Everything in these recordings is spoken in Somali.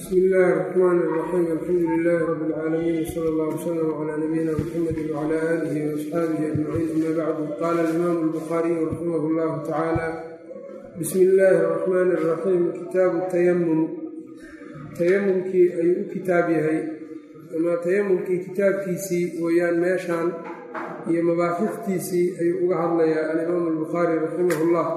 bsmi illaahi الرaxmaan الraxiim alxamdu lilaahi rabi اlcaalamiin wsala allah wslm calaa nabiyina mxamedi wcala aalihi waasxaabihi ajmaciin ama bacdu qaala alimaamu albukhaariyu raximah اllahu tacaala bismi illaahi الraxmaani الraxiim kitaabu tayamum tayamumkii ayuu u kitaab yahay ama tayamumkii kitaabkiisii weeyaan meeshaan iyo mabaaxiftiisii ayuu uga hadlayaa alimaamu albukhaari raximah اllah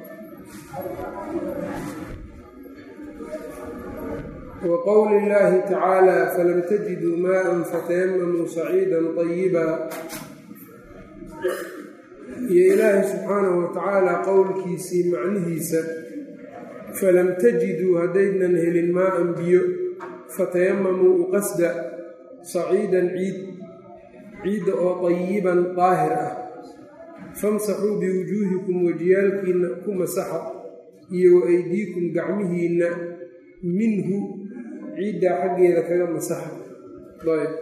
wqowli اllahi tacaala falam tajiduu maءa fatayamamuu saciida طayiba iyo ilaahay subxaanahu watacaala qowlkiisii macnihiisa falam tajiduu haddaynan helin maaan biyo fatayamamuu uqasda saciidan ciid ciidda oo طayiban daahir ah famsaxuu biwujuuhikum wajiyaalkiinna ku masaxa iyo wa aydiikum gacmihiinna minhu ciiddaa xaggeeda kaga masaxa ayb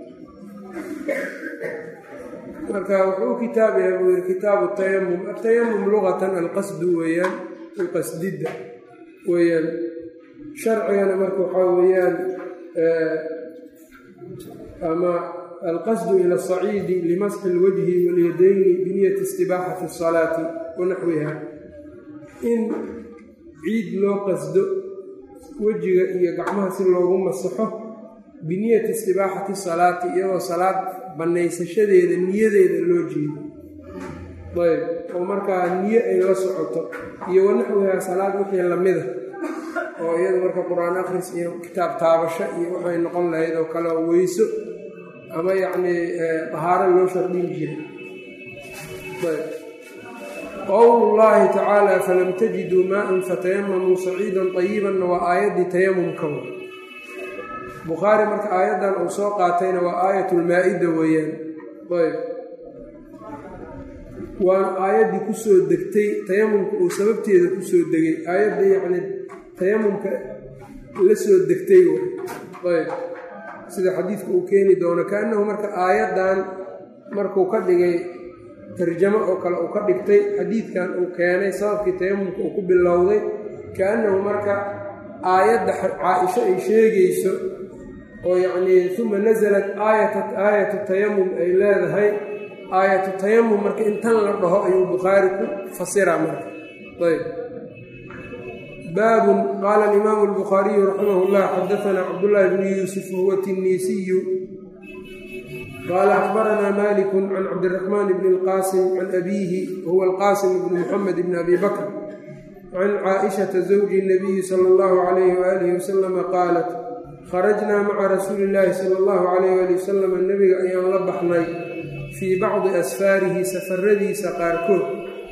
marka wuxuu u kitaab yahay buu yiri kitaabu tayamum atayamum luqatan alqasdu weeyaan alqasdidda weeyaan sharcigana marka waxaa weeyaan ama alqasdu ila asaciidi limasxi اlwajhi walyadayni biniyati istibaaxati الsalaati wanaxwiha in ciid loo qasdo wejiga iyo gacmaha si loogu masaxo biniyati istibaaxati salaati iyadoo salaad bannaysashadeeda niyadeeda loo jeedo ayb oo markaa niyo ay la socoto iyo wanaxwihaa salaad wixii lamida oo iyada marka qur-aan akhris iyo kitaab taabasho iyo waxay noqon lahayd oo kale weyso ama yacnii dahaaro loo shardhin jiray ayb qowlu llaahi tacaala falam tajiduu maaan fatayamamuu saciidan طayibanna waa aayaddii tayamumka wa bukhaari marka aayaddan uu soo qaatayna waa aayat lmaa-ida weeyaan ayb waana aayaddii kusoo degtay tayamumka uu sababteeda kusoo degay aayadda yacni tayamumka la soo degtay ayb sida xadiidka uu keeni doono kaannahu marka aayaddan markuu ka dhigay tarjamo oo kale uu ka dhigtay xadiidkan uu keenay sababkii tayamumka uu ku bilowday kaannahu marka aayadda caa-isho ay sheegayso oo yacnii uma nasalat aayatu tayamum ay leedahay aayatu tayamum marka intan la dhaho ayuu bukhaari ku fasiraa marka ayb baabun qaala alimaamu albukhaariyu raximah llah xadaanaa cabdullaahi bnu yuusuf wahuwa tinniisiyu qال أخبرنا mالك عن cبدالرحمن بن الqاسم عن أbيه وهو الqاسم بن محمد بن أbي بكر عن cائشhaةa زوج النبي صلى الله عليه وآله وسلم qاaلت خرجnaa mعa رasuuلi اللahi صلى الله عليه وaلي وسلم nebiga ayaan la baxnay fيi bacضi asفاarihi safaradiisa qaarkood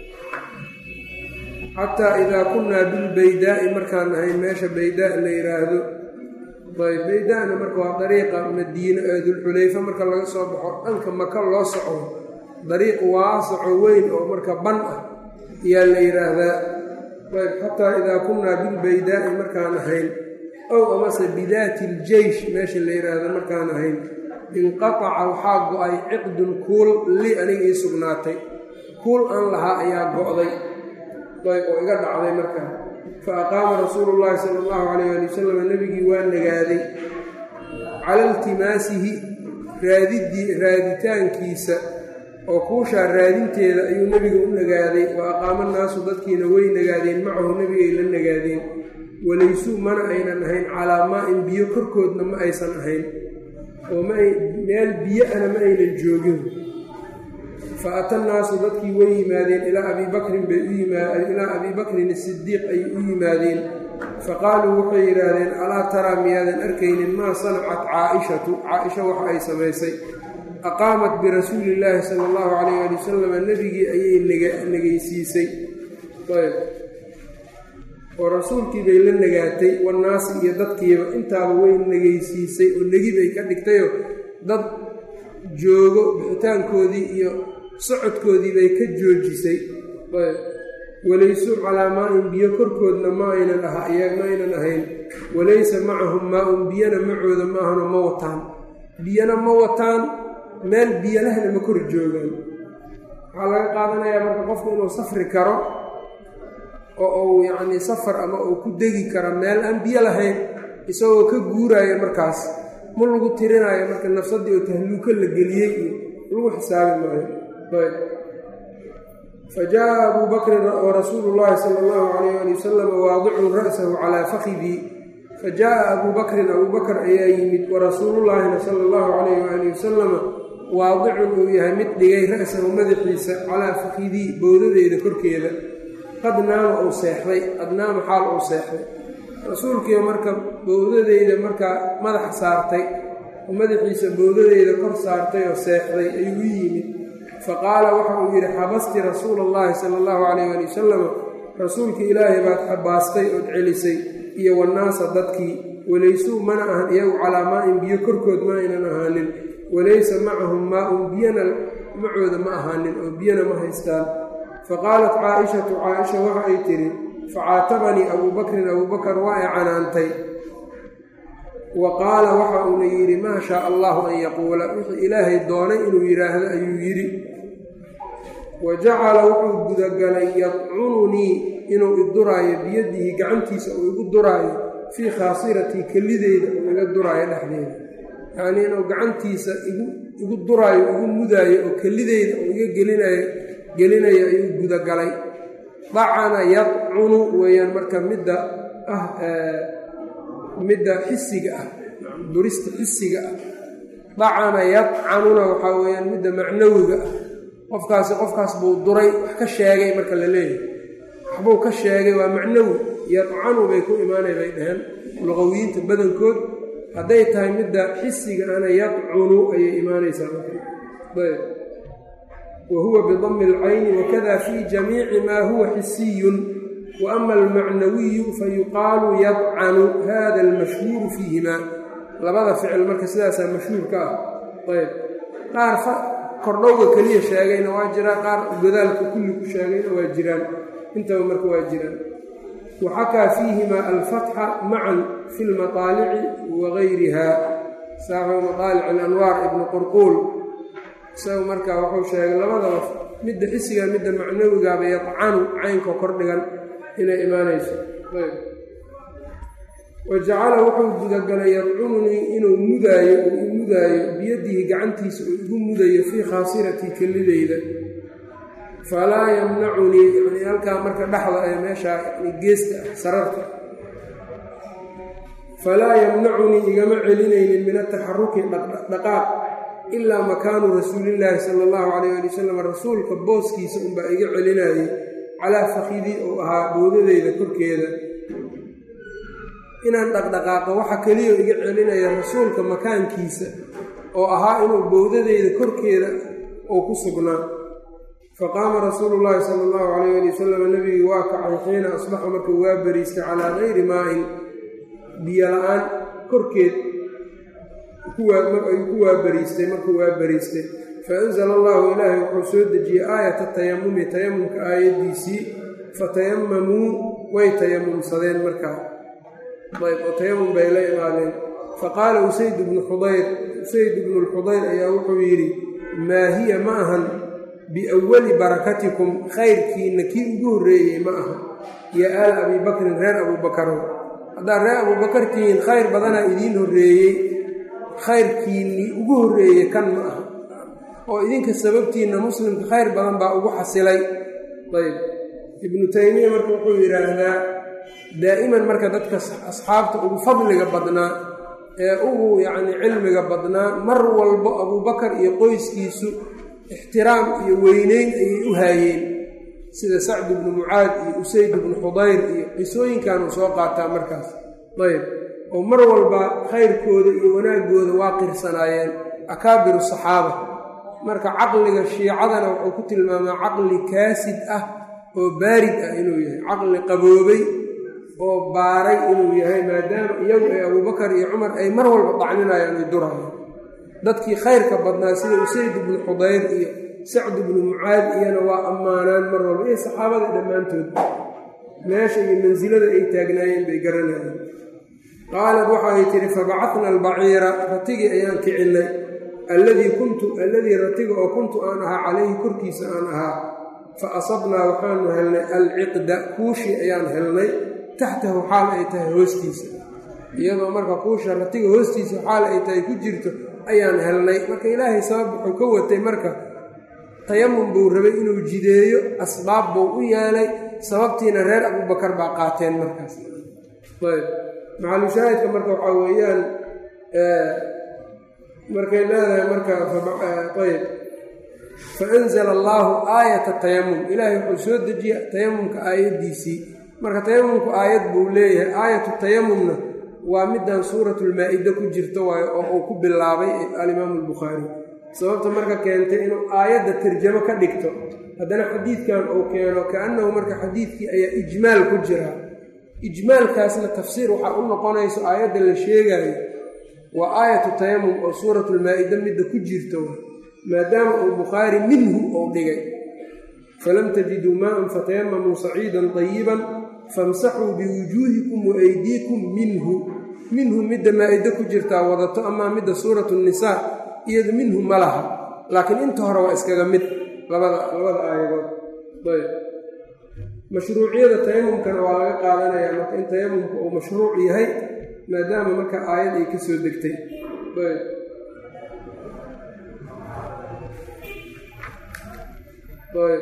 xatىa إida kunaa bilbaydaaءi markaan ahay meesha baydaa la yidhaahdo ayb baydana marka waa dariiqa madiine ee dulxulayfa marka laga soo baxo dhanka maka loo socdo dariiq waasaco weyn oo marka ban ah ayaa la yidhaahdaa ayb xataa idaa kunnaa bilbaydaa'i markaan ahayn ow amase bidaati iljeysh meesha la yidhaahdo markaan ahayn inqataca waxaa go-ay ciqdun kuul li aniga ii sugnaatay kuul aan lahaa ayaa go-day ayb oo iga dhacday markaa faaqaama rasuulu llaahi sala allahu calayh ali wasalam nebigii waa nagaaday cala iltimaasihi raadidii raaditaankiisa oo kuushaa raadinteeda ayuu nebiga u nagaaday wa aqaama naasu dadkiina way nagaadeen macahu nebigay la nagaadeen walaysuu mana aynan ahayn calaa maa-in biyo korkoodna ma aysan ahayn oo meel biyo ana ma aynan joogin fa ata naasu dadkii way yimaadeen ilaa abii bakrin bay u ilaa abii bakrin asidiiq ay u yimaadeen faqaaluu waxay yidhaahdeen alaa taraa miyaadan arkaynin maa sanacat caa-ishatu caa-isha waxa ay samaysay aqaamat birasuuli illaahi sala allahu calayh ali wasalam nebigii ayay negaysiisay ayb oo rasuulkii bay la nagaatay wannaasi iyo dadkiiba intaaba way negaysiisay oo negi bay ka dhigtayoo dad joogo bixitaankoodii iyo socodkoodii bay ka joojisay walaysu calaa maa-in biyo korkoodna ma aynan ma aynan ahayn walaysa macahum maa-un biyana macooda maahano ma wataan biyana ma wataan meel biyalahna ma kor joogaan waxaa laga qaadanayaa marka qofku inuu safri karo oo uu yacnii safar ama uu ku degi karo meel aan biyo lahayn isagoo ka guuraayo markaas ma lagu tirinaayo marka nafsaddii oo tahluuko la geliyey iyo lagu xisaabi maayo fa jaa abuu bakrin warasuulu llaahi sala allahu calayh ali wasalam waadicun ra'sahu calaa fakidii fa jaaa abuu bakrin abuu bakr ayaa yimid warasuulullaahina sala allahu calayh waali wasalama waadicun uu yahay mid dhigay ra'sahu madaxiisa calaa fakidii bowdadeeda korkeeda qad naama uu seexday qad naama xaal uu seexday rasuulkiiba marka bowdadeyda markaa madaxa saartay oo madaxiisa bowdadeeda kor saartay oo seexday ayuu u yimid fa qaala waxa uu yidhi xabasti rasuula allahi sala allahu calayh ali wasalama rasuulka ilaahay baad xabaastay ood celisay iyo wannaasa dadkii walaysuu mana ahan iyagu calaa maa-in biyo korkood ma aynan ahaanin walaysa macahum maa-un biyana macooda ma ahaanin oo biyana ma haystaan fa qaalat caa-ishatu caa-isha waxa ay tidhi facaatabanii abuu bakrin abuu bakar waa ay canaantay wa qaala waxa uuna yidhi maa shaa allahu an yaquula wixii ilaahay doonay inuu yidhaahdo ayuu yidhi wa jacala wuxuu gudagalay yadcununii inuu iduraayo biyadihi gacantiisa uu igu duraayo fii khaasiratii kelideyda uu iga duraayo dhexdeeda yacnii inuu gacantiisa igu duraayo igu mudaayo oo kelideyda uu iga gelinayo gelinayo ayuu gudagalay dacana yadcunu weeyaan marka midda ah midda xisiga ah durista xisiga ah dacana yadcanuna waxaa weeyaan midda macnawiga ah qofkaasi qofkaas buu duray wax ka sheegay marka la leeyahay waxbuu ka sheegay waa macnawi yadcanu bay ku imaanay bay dhaheen luqawiyiinta badankood hadday tahay midda xisiga ana yadcunu ayay imaanaysaa ayb wa huwa bidami alcayni wakada fii jamiici maa huwa xisiyun wa ama almacnawiyu fayuqaalu yadcanu hada almashhuuru fiihimaa labada ficil marka sidaasaa mashhuurka ah ayb qaar kordhowga keliya sheegayna waa jiraan qaar godaalka kulli ku sheegayna waa jiraan intaba marka waa jiraan waxakaa fiihimaa alfatxa macan fi lmaqaalici wa gayriha saaxibu maqaalic alanwaar ibnu qurquul isaga marka wuxuu sheegay labadaba midda xisiga midda macnawigaaba yadcanu caynkoo kordhigan inay imaanayso wa jacala wuxuu gudagalay yadcununii inuu mudaayo uu i mudaayo biyadihi gacantiisa uu igu mudayo fii khaasiratii kelideyda falaa yamnacunii yani halkaa marka dhexda ee meeshaa yani geesta ah sararta falaa yamnacunii igama celinaynin min ataxaruki dhaqdhaqaaq ilaa makaanu rasuulillaahi sala allahu calayh ali wasalam rasuulka booskiisa unbaa iga celinayay calaa fakidii uu ahaa boodadeyda korkeeda inaan dhaqdhaqaaqo waxa keliya iga celinaya rasuulka makaankiisa oo ahaa inuu bowdadeyda korkeeda uu ku sugnaa faqaama rasuulu llaahi sala allahu calayh ali wasalam nebigii waa kacay xiina asbaxa markuu waa bariistay calaa gayri maa-in biyo la-aan korkeed ayuu ku waabariistay markuu waa bariistay fa anzala allahu ilaahay wuxuu soo dejiyey aayata tayamumi tayamumka aayaddiisii fatayamamuu way tayamumsadeen markaa ayb oo tayamum bay la imaadeen faqaala usayd bnu xudayr usayd ibnu lxudayr ayaa wuxuu yidhi maa hiya ma ahan biawali barakatikum khayrkiinna kii ugu horreeyey ma aha yo aala abii bakrin reer abuubakarow haddaad reer abuubakar tihiin khayr badanaa idiin horreeyey khayrkiinnii ugu horreeyey kan ma aha oo idinka sababtiinna muslimka khayr badan baa ugu xasilay ayb ibnu taymiya marka wuxuu yidhaahdaa daa'iman marka dadka asxaabta ugu fadliga badnaa ee ugu yacni cilmiga badnaa mar walbo abuubakar iyo qoyskiisu ixtiraam iyo weyneyn ayay u haayeen sida sacd ibnu mucaad iyo usayd ibnu xudayr iyo qisooyinkanuu soo qaataa markaas ayb oo mar walba khayrkooda iyo wanaaggooda waa qirsanaayeen akaabiru saxaaba marka caqliga shiicadana wuxuu ku tilmaamaa caqli kaasid ah oo baarid ah inuu yahay caqli qaboobay oo baaray inuu yahay maadaama iyagu ay abuubakar iyo cumar ay mar walba dacninayaan ay durayaan dadkii khayrka badnaa sida usayd ibnu xudayr iyo sacd ibnu mucaad iyana waa ammaanaan mar walba iyo saxaabada dhammaantood meesha iyo mansilada ay taagnaayeen bay garanayeen qaalad waxaay tidhi fabacatna albaciira ratigii ayaan kicinnay alladii kuntu alladii ratiga oo kuntu aan ahaa calayhi korkiisa aan ahaa fa asabnaa waxaanu helnay alciqda kuushii ayaan helnay taxtahu xaal ay tahay hoostiisa iyadoo marka kuusha ratiga hoostiisa xaal ay tahay ku jirto ayaan helnay marka ilaahay sabab wuxuu ka watay marka tayamum buu rabay inuu jideeyo asbaab buu u yeelay sababtiina reer abubakar baa qaateen markaas ayb maxalushaahidka marka waxaa weeyaan markay leedahay marka ayb faanzala allaahu aayata tayamum ilaahay wuxuu soo dejiya tayamumka aayaddiisii marka tayamumku aayad buu leeyahay aayatu tayamumna waa middan suuratulmaa-ida ku jirta waayo oo uu ku bilaabay alimaamu albukhaari sababta marka keentay inuu aayadda tarjamo ka dhigto haddana xadiidkan uu keeno ka-annahu marka xadiidkii ayaa ijmaal ku jira ijmaalkaasna tafsiir waxaa u noqonayso aayadda la sheegaayo waa aayatu tayamum oo suuratulmaa-ida midda ku jirta maadaama uu bukhaari minhu uu dhigay falam tajiduu maan fatayamamuu saciidan tayiban famsaxuu biwujuuhikum wa aydiikum minhu minhu midda maa-ida ku jirtaa wadato amaa midda suuratu nisaa iyadu minhu ma laha laakiin inta hore waa iskaga mid labada labada aayadood ayb mashruuciyada tayamumkana waa laga qaadanayaa marka in tayamumka uu mashruuc yahay maadaama marka aayad ay ka soo degtay ayb ayb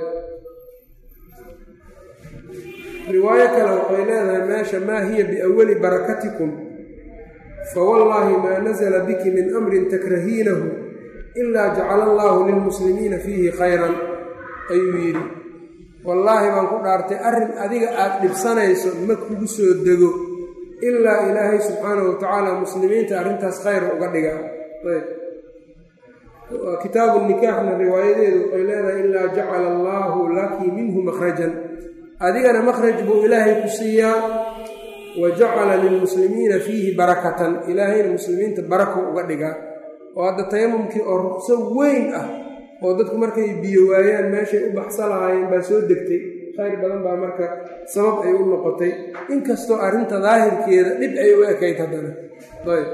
riwaayo kale waxay leedahay meesha maa hiya biawali barakatikum fawallaahi maa nasala biki min amrin takrahiinahu ilaa jacala allaahu lilmuslimiina fiihi khayran ayuu yidhi wallaahi baan ku dhaartay arrin adiga aad dhibsanayso ma kugu soo dego ilaa ilaahay subxaanahu watacaala muslimiinta arrintaas khayra uga dhigaa ayb kitaabu nikaaxna riwaayadeedu waxay leedahay ilaa jacala allaahu laki minhu makhrajan adigana makhraj buu ilaahay ku siiyaa wa jacala lilmuslimiina fiihi barakatan ilaahayna muslimiinta barako uga dhigaa oo hadda tayamumkii oo ruqso weyn ah oo dadku markay biyo waayaan meeshay u baxsa lahaayeen baa soo degtay khayr badan baa marka sabab ay u noqotay inkastoo arrinta daahirkeeda dhib ay u ekayd haddana ayb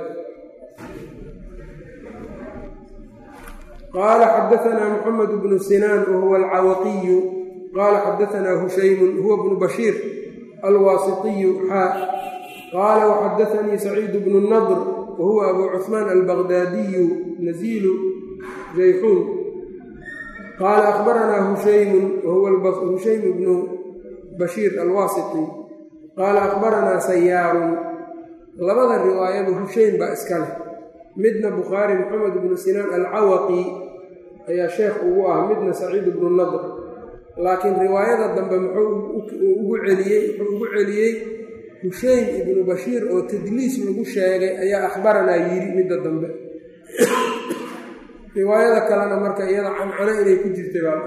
qaala xadaanaa muxamed bnu sinaan wahuwa alcawaqiyu qaala xadaanaa hushaymun huwa bnu bashiir alwaasitiyu xaa qaala waxadaanii saciid bnu nadr wahuwa abu cuثmaan albaqdaadiyu naziilu jayxuun qaala akhbaranaa hushaymun wahuwa hushaym bnu bashiir alwaasiti qaala akhbaranaa sayaarun labada riwaayaba hushaym baa iska leh midna bukhaari moxamed bnu sinaan alcawaqi ayaa sheekh ugu ah midna saciid bnu nadr laakiin riwaayada dambe muxuu ugu celiyey wuxuu ugu celiyey hushaym ibnu bashiir oo tadliis lagu sheegay ayaa akhbaranaa yidhi midda dambe riwaayada kalena marka iyada cancano inay ku jirtay baa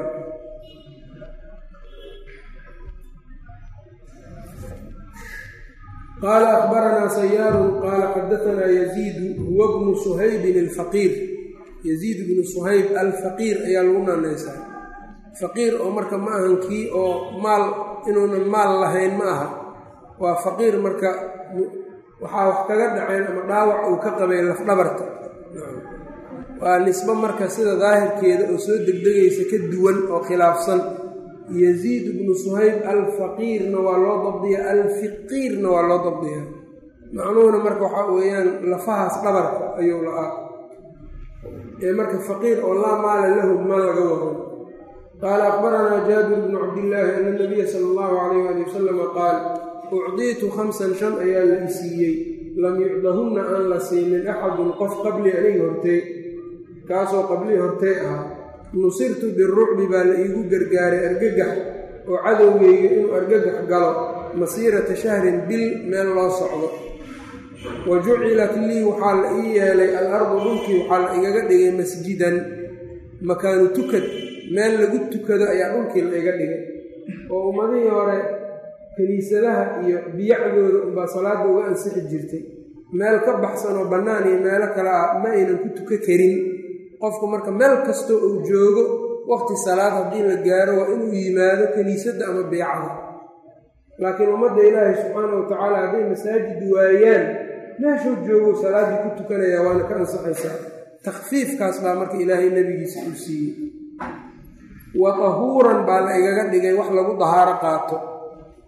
qaala akhbaranaa sayaarun qaala xadaanaa yaziidu huwa bnu suhaybin alfaqiir yaziid bnu suhayb alfaqiir ayaa lagu naanaysaa faqiir oo marka ma ahan kii oo maal inuunan maal lahayn ma aha waa faqiir marka waxaa wax kaga dhaceen ama dhaawac uu ka qabay lafdhabarta waa nisbo marka sida daahirkeeda oo soo degdegaysa ka duwan oo khilaafsan yaziid bnu suhayb alfaqiirna waa loo dabdiya alfiqiirna waa loo dabdiya macnuhuna marka waxaa weeyaan lafahaas dhabarka ayuu la-aa ee marka faqiir oo laa maala lahu ma laga wado qaala akhbaranaa jaabir bnu cabdillaahi ana nabiya sala allahu calayh ali wasalama qaal ucdiitu khamsan shan ayaa la isiiyey lam yucdahunna aan la siinin axadun qof qabli aniga hortay kaasoo qablii hortay ahaa nusirtu birucbi baa la iigu gargaaray argagax oo cadowgayga inuu argagax galo masiirata shahrin bil meel loo socdo wa jucilat lii waxaa la ii yeelay al ardu dhulkii waxaa la igaga dhigay masjidan makaanu tukad meel lagu tukado ayaa dhulkii la iga dhigay oo ummadihii hore kiniisadaha iyo biyacdooda unbaa salaadda uga ansixi jirtay meel ka baxsan oo bannaan iyo meelo kale ah ma aynan ku tuka karin qofku marka meel kastoo uu joogo waqti salaad haddii la gaaro waa inuu yimaado kiniisadda ama beecada laakiin ummadda ilaahay subxaana wa tacaala hadday masaajid waayaan meeshuu joogo salaaddii ku tukanaya waana ka ansaxaysaa takhfiifkaas baa marka ilaahay nebigiisa uu siiyey wa tahuuran baa la igaga dhigay wax lagu dahaaro qaato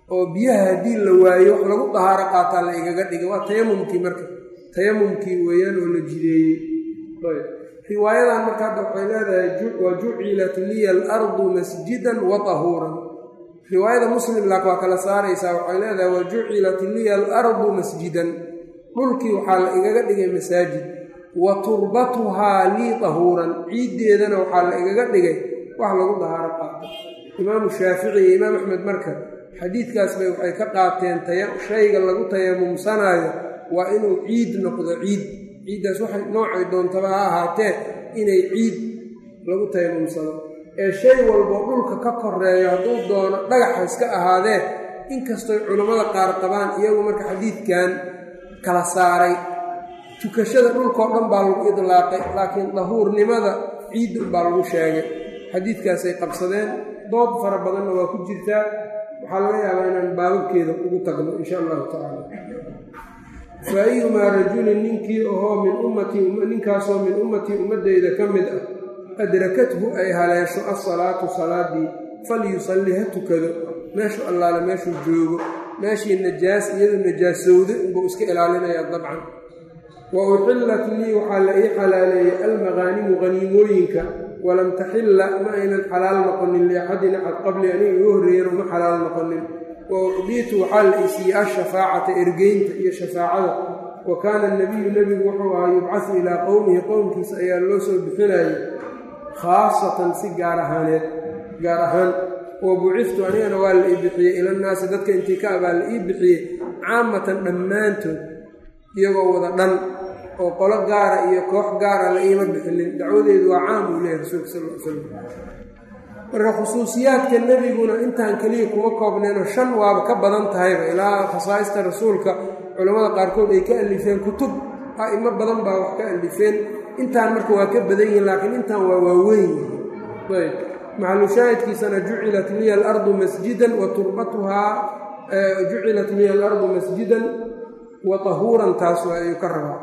oo biyaha haddii la waayo wax lagu dahaaro qaataa la igaga dhigay waa tayamumkii marka tayamumkii weeyaan oo la jideeyey riwaayadan marka hadda waxay leedahay wa jucilat liya alardu masjidan wa tahuuran riwaayada muslim laak waa kala saaraysaa waxay leedahay wa jucilat liya alardu masjidan dhulkii waxaa la igaga dhigay masaajid wa turbatuhaa lii tahuuran ciiddeedana waxaa la igaga dhigay wax lagu dahaaro qaato imaamu shaafici iyo imaam axmed marka xadiidkaas bay waxay ka qaateen shayga lagu tayamumsanaayo waa inuu ciid noqdo ciid ciiddaas waxay noocay doontaba ha ahaatee inay ciid lagu tayamumsado ee shay walbo dhulka ka koreeyo hadduu doono dhagaxa iska ahaadee inkastoy culammada qaar qabaan iyagu marka xadiidkan kala saaray tukashada dhulkao dhan baa lagu idlaaqay laakiin dahuurnimada ciidda baa lagu sheegay xadiidkaasay qabsadeen dood fara badanna waa ku jirtaa waxaa laga yaabaa inaan baababkeeda ugu tagno insha allahu tacaala fa ayumaa rajulin ninkii ahoo min ummatii ninkaasoo min ummatii ummaddayda ka mid ah adrakathu ay haleesho assalaatu salaadii falyusalli ha tukado meeshu allaale meeshuu joogo meeshii najaas iyadu najaasowda unbuu iska ilaalinayaa dabcan wa uxillat lii waxaa la ii xalaaleeyey almaqaanimu qaniimooyinka walam taxilla ma aynan xalaal noqonin liaxadin axad qabli aniga igu horreeyana uma xalaal noqonin wa ucdiitu waxaa la isiiyey ashafaacata ergeynta iyo shafaacada wa kaana nabiyu nebigu wuxuu ahaa yubcasu ilaa qowmihi qowmkiisa ayaa loo soo bixinayay khaasatan si gaar ahaaneed gaar ahaan wa buciftu anigana waa la ii bixiyey ilannaasi dadka intii ka abaa la ii bixiyey caamatan dhammaantood iyagoo wada dhan oo qolo gaara iyo koox gaara la iima bixinin dacwadeedu waa caam uu leeyahay rasuulka sal l slam marka khusuusiyaadka nebiguna intaan keliya kuma koobneenoo shan waaba ka badan tahayba ilaa khasaa'ista rasuulka culammada qaarkood ay ka alifeen kutub a'imo badan baa wax ka alifeen intaan marka waa ka badan yihin laakiin intaan waa waaweyn ayb maxalushaahidkiisana jucilat liya alardu masjidan wa turbatuhaa jucilat liya alardu masjidan wa tahuuran taas ayuu ka rabaa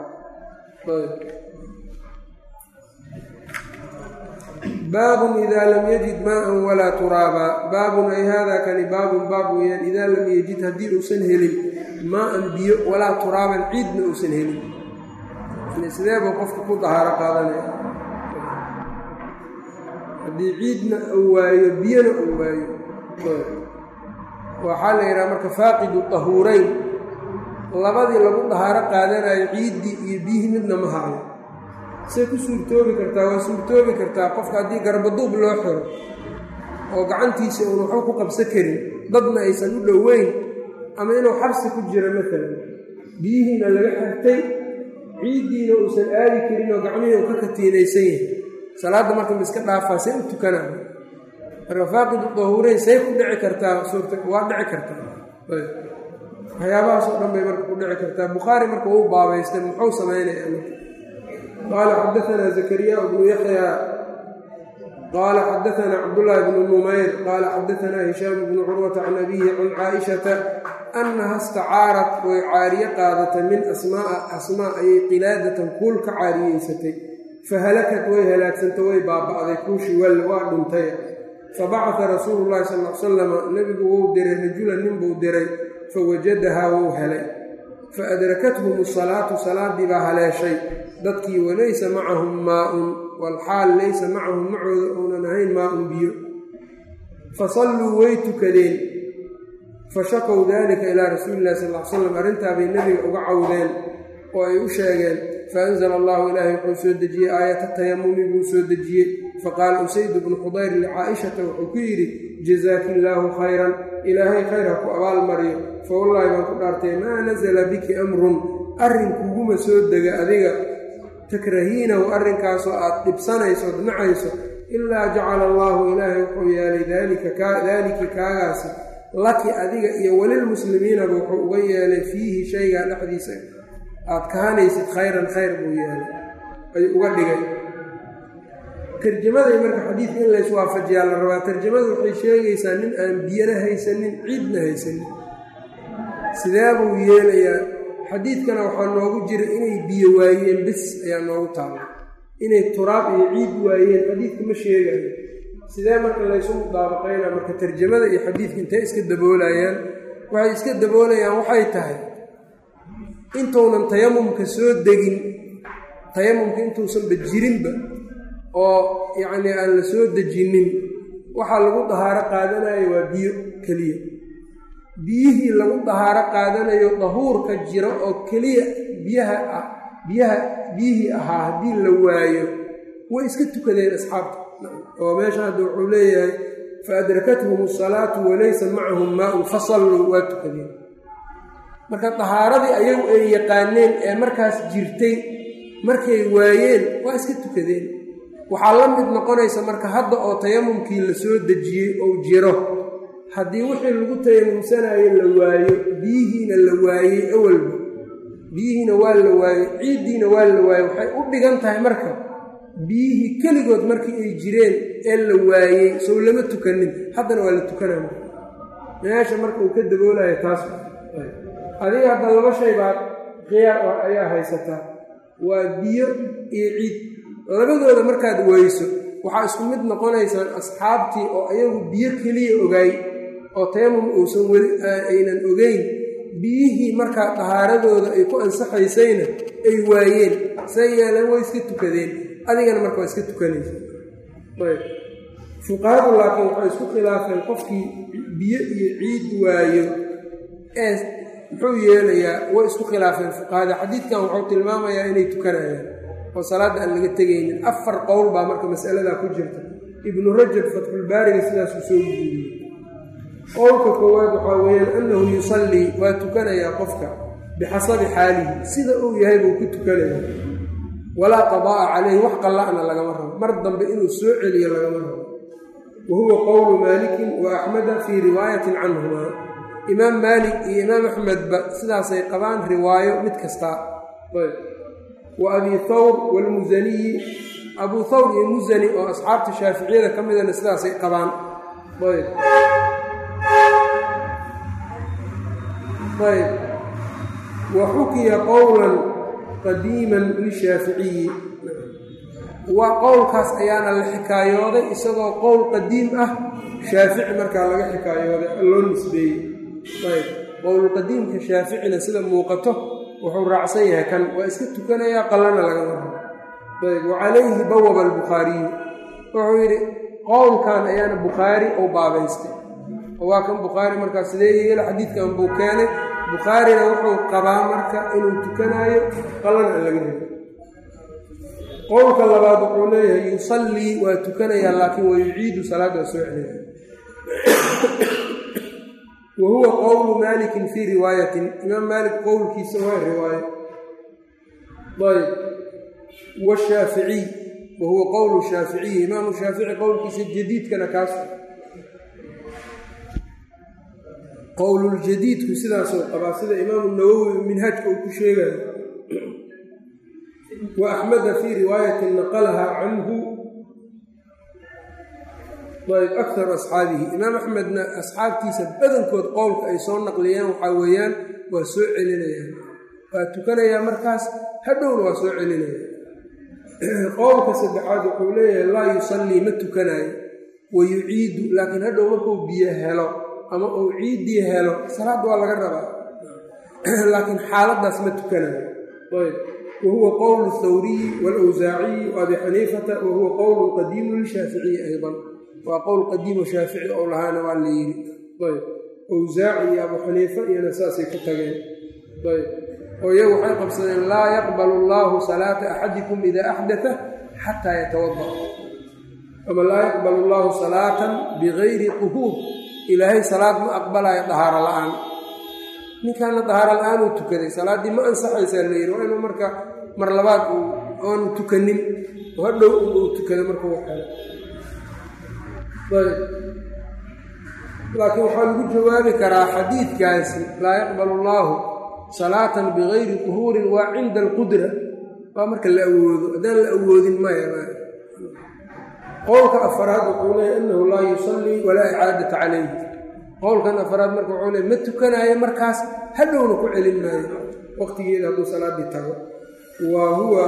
baabun idaa lam yajid maaan walaa turaaba baabun ay haadaa kani baabun baab weeyaan idaa lam yajid haddii uusan helin maa-an biyo walaa turaaban ciidna uusan helin sidee buu qofka ku dahaaro qaadanaya haddii ciidna uu waayo biyona uu waayo waxaa la yidhaha marka faaqidu tahuurayn labadii lagu dahaaro qaadanayo ciiddii iyo biyihii midna ma hayo say ku suurtoobi kartaa waa suurtoobi kartaa qofka haddii garbaduub loo xiro oo gacantiisa uun waxba ku qabsan karin dadna aysan u dhoweyn ama inuu xabsi ku jiro maalan biyihiina laga xirtay ciiddiina uusan aadi karin oo gacmihii uu ka katiinaysan yahay salaadda marka ma iska dhaafaa say u tukanaa marka faaqidu dahuureyn say ku dhici kartaa suurta waa dhici kartaa waxyaabahaas oo dhan bay marka ku dhici kartaa bukhaari marka uu baabaystay muxuu samaynayaa marka qaala xadaanaa zakariya bnu yaxya qaala xadaanaa cabdullaahi bnu numayr qaala xadaanaa hishaam bnu curwata can abiihi can caaishata annaha istacaarat way caariye qaadatay min asmaaa asmaa ayay qilaadatan kuul ka caariyeysatay fahalakat way halaagsanta way baaba'day kuushii wal waa dhuntay fabacata rasuulu llahi sal l salama nebigu wou diray rajulan ninbuu diray fawajadahaa wou helay fa adrakathum asalaatu salaaddii baa haleeshay dadkii walaysa macahum maa-un walxaal laysa macahum macooda uunan ahayn maa-un biyo fasalluu way tukadeen fashakow dalika ilaa rasuuli illahi sal l slam arrintaabay nebiga uga cawdeen oo ay u sheegeen faanzla allahu ilaahay wuxuu soo dejiyey aayata tayamumi buu soo dejiyey faqaala usayd bnu xudayr licaa'ishata wuxuu ku yidhi jazaaki illaahu khayran ilaahay khayr ha ku abaalmariyo fa wallaahi baan ku dhaartay maa nasala biki amrun arrin kuguma soo dega adiga takrahiinahu arrinkaasoo aad dhibsanayso od nacayso ilaa jacala allaahu ilaahay wuxuu yeelay daaliki kaagaasi laki adiga iyo welilmuslimiinaba wuxuu uga yeelay fiihi shaygaa dhexdiisa aad kahanaysid khayran khayr buu yeelay ayuu uga dhigay tarjamaday marka xadiidka in lays waafajiyaa la rabaa tarjamadu waxay sheegaysaa nin aan biyana haysanin ciidna haysanin sidee buu yeelayaa xadiidkana waxaa noogu jira inay biyo waayeen bis ayaa noogu taala inay turaab iyo ciid waayeen xadiidka ma sheegayo sidee marka laysu mudaabaqaynaa marka tarjamada iyo xadiidka intay iska daboolayaan waxay iska daboolayaan waxay tahay intuunan tayamumka soo degin tayamumka intuusanba jirinba oo yacnii aan la soo dejinin waxaa lagu dahaaro qaadanayo waa biyo keliya biyihii lagu dahaaro qaadanayo dahuurka jiro oo keliya biyaha ah biyaha biyihii ahaa haddii la waayo way iska tukadeen asxaabta oo meesha hadda wuxuu leeyahay fa adrakathum asalaatu walaysa macahum maa-un fasalluu waa tukadeen marka dahaaradii ayagu ay yaqaaneen ee markaas jirtay markay waayeen waa iska tukadeen waxaa la mid noqonaysa marka hadda oo tayamumkii la soo dejiyey ou jiro haddii wixii lagu tayamumsanayo la waayo biyihiina la waayey awalba biyihiina waa la waayey ciiddiina waa la waayey waxay u dhigan tahay marka biyihii keligood markii ay jireen ee la waayey sow lama tukanin haddana waa la tukanaya meesha marka uu ka daboolayo taas adiga hadda laba shay baa khiyaar ayaa haysataa waa biyo iyo ciid labadooda markaad weyso waxaa isku mid noqonaysaan asxaabtii oo ayagu biyo keliya ogaay oo tayamum uusan weli aynan ogeyn biyihii markaa dahaaradooda ay ku ansaxaysayna ay waayeen say yeeleen way iska tukadeen adigana marka waa iska tukanaysa ayb fuqahadu laakiin waxay isku khilaafeen qofkii biyo iyo ciid waayo ee muxuu yeelayaa way isku khilaafeen fuqahada xadiidkan wuxuu tilmaamayaa inay tukanayaan oo salaadda aan laga tegaynin afar qowl baa marka masaladaa ku jirta ibnu rajab fatxulbaariga sidaasuu soo guuriyey qowlka koowaad waxaa weeyaan annahu yusallii waa tukanayaa qofka bixasabi xaalihi sida uu yahay buu ku tukanayaa walaa qadaa'a calayhi wax qalla'na lagama rabo mar dambe inuu soo celiyo lagama rabo wa huwa qowlu maalikin wa axmeda fii riwaayatin canhumaa imaam maalik iyo imaam axmedba sidaasay qabaan riwaayo mid kastaa wa abi thawr waalmusaniyi abuu thawr iyo musani oo asxaabta shaaficiyada ka midana sidaasay qabaan ayb ayb wa xukiya qowlan qadiiman lishaaficiyi waa qowlkaas ayaana la xikaayooday isagoo qowl qadiim ah shaafici markaa laga xikaayooday loo nisbeeyey ayb qowlqadiimka shaaficina sida muuqato wuxuu raacsan yahay kan waa iska tukanayaa qallana lagama rabo ayb wa calayhi bawaba albukhaariyu wuxuu yidhi qowlkan ayaana bukhaari uu baabaystay oo waa kan bukhaari markaa sidee yeela xadiidkan buu keenay bukhaarina wuxuu qabaa marka inuu tukanaayo qallana aan laga rabo qowlka labaad wuxuu leeyahay yusallii waa tukanayaa laakiin wa yuciidu salaaddaa soo celina wa huwa qowlu maalikin fii riwaayatin imaam maalik qowlkiisa waa riwaayo ayb washaaficiy wa huwa qowlu shaaficiyi imaamu shaafici qowlkiisa jadiidkana kaas qowluljadiidku sidaasuu qabaa sida imaamu nawowi minhaajka uu ku sheegayo wa axmeda fii riwaayatin naqalaha canhu ayb akharu asxaabihi imaam axmedna asxaabtiisa badankood qowlka ay soo naqliyeen waxaa weeyaan waa soo celinayaan waa tukanayaa markaas hadhowna waa soo celinaya qowlka saddexaad wuxuu leeyahay laa yusallii ma tukanaayo wa yuciidu laakiin hadhow markuu biyo helo ama uu ciiddii helo salaad waa laga rabaa laakiin xaaladdaas ma tukanayo ayb wa huwa qowlu thawriyi waalawsaaciyi wa abi xaniifata wa huwa qowlu qadiimu lishaaficiyi aydan waa qowl qadiimo shaafici ou lahaana waa la yidhi ayb awsaaci iyo abu xaniifa iyona saasay ku tageen ayb oo iyagu waxay qabsadeen laa yaqbalu allaahu salaata axadikum idaa axdata xataa yatawada ama laa yaqbalu allaahu salaatan bigayri quhuur ilaahay salaad ma aqbalayo dahaaro la-aan ninkaana dahaaro la-aan uu tukaday salaaddii ma ansaxaysaa la yidhi waa inuu marka mar labaad uu aanu tukanin oo hadhow uu tukada markuu xelo laakiin waxaa lagu jawaabi karaa xadiidkaasi laa yaqbalu allaahu salaatan bigayri quhuurin waa cinda alqudra waa marka la awoodo haddaan la awoodin maya qowlka afaraad wuxuu leeyahy annahu laa yusallii walaa icaadata calayh qowlkan afaraad marka wuxuu leey ma tukanaayo markaas hadhowna ku celin maayo waqtigeeda hadduu salaaddii tago wa huwa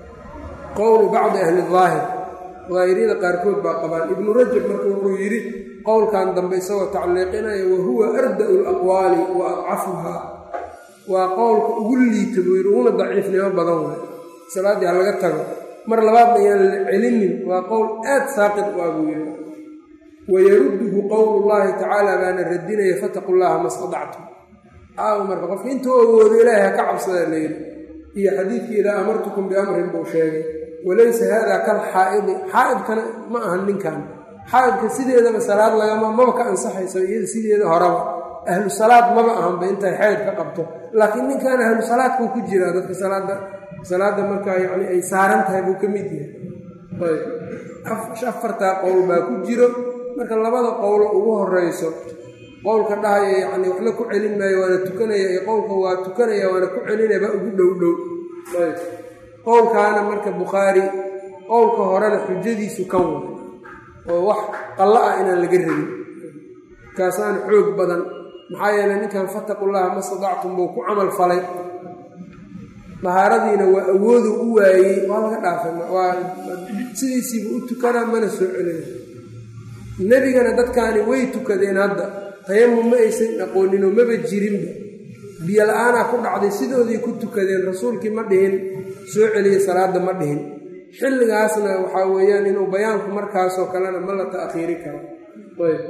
qowlu bacdi ahli daahir daahiriyada qaarkood baa qabaan ibnu rajab marka wuxuu yidhi qowlkan dambe isagoo tacliiqinaya wahuwa arda'u laqwaali wa adcafuhaa waa qowlka ugu liita buu yidhi uguna daciifnimo badan way salaaddii ha laga tago mar labaadna ayaan la celinin waa qowl aad saaqid u ah buu yidhi wayarudduhu qowlu llaahi tacaala baana radinaya fataqu llaha ma stadactum aaw marka qofka intuu awoodo ilaahay ha ka cabsada layidhi iyo xadiidkii idaa amartukum biamrin buu sheegay walaysa haada kal xaa'idi xaa'idkana ma ahan ninkan xaa'idka sideedaba salaad lagama maba ka ansaxaysa iyada sideeda horeba ahlu salaad maba ahanba intay xeyd ka qabto laakiin ninkan ahlu salaadkuu ku jiraa dadka salaada salaadda markaa yacni ay saaran tahay buu ka mid yahay ayb afartaa qowl baa ku jiro marka labada qowlo ugu horeyso qowlka dhahaya yacni waxna ku celin maayo waana tukanaya iyo qowlka waa tukanaya waana ku celinaya baa ugu dhow dhow ayb qowlkaana marka bukhaari qowlka horena xujadiisu kan wa oo wax qallo ah inaan laga rabin kaasaana xoog badan maxaa yeeley ninkan fattaqullaha ma stadactum buu ku camal falay dahaaradiina waa awoodu u waayey waa laga dhaafay waa sidiisiiba u tukanaa mana soo celina nebigana dadkaani way tukadeen hadda tayamum ma aysan aqooninoo maba jirinba biyo la-aanaa ku dhacday sidoodii ku tukadeen rasuulkii ma dhihin soo celiya salaadda ma dhihin xilligaasna waxaa weeyaan inuu bayaanku markaasoo kalena ma la ta'khiiri karo ayb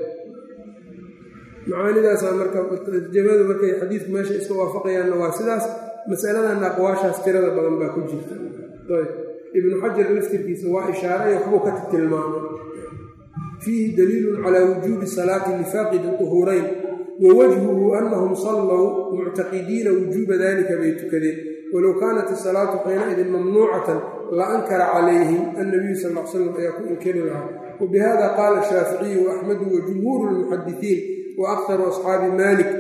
macaanidaasaa marka jamadu markay xadiidku meesha iska waafaqayaanna waa sidaas masaladanna aqwaashaas tirada badan baa ku jirta ayb ibnu xajar laftirkiisa waa ishaaray waxbuu ka tilmaamay fiihi daliilun calaa wujuubi salaati lifaaqidi duhuurayn wa wajhuhu annahum sallow muctaqidiina wujuuba dalika bay tukadeen walow kaanat isalaatu xiinaidin mamnuucatan la ankara calayhim annabiyu sal l slam ayaa ku inkari lahaa wabihada qaala shaaficiyu waaxmedu wa jumhuuru lmuxadisiin wa akharu asxaabi malik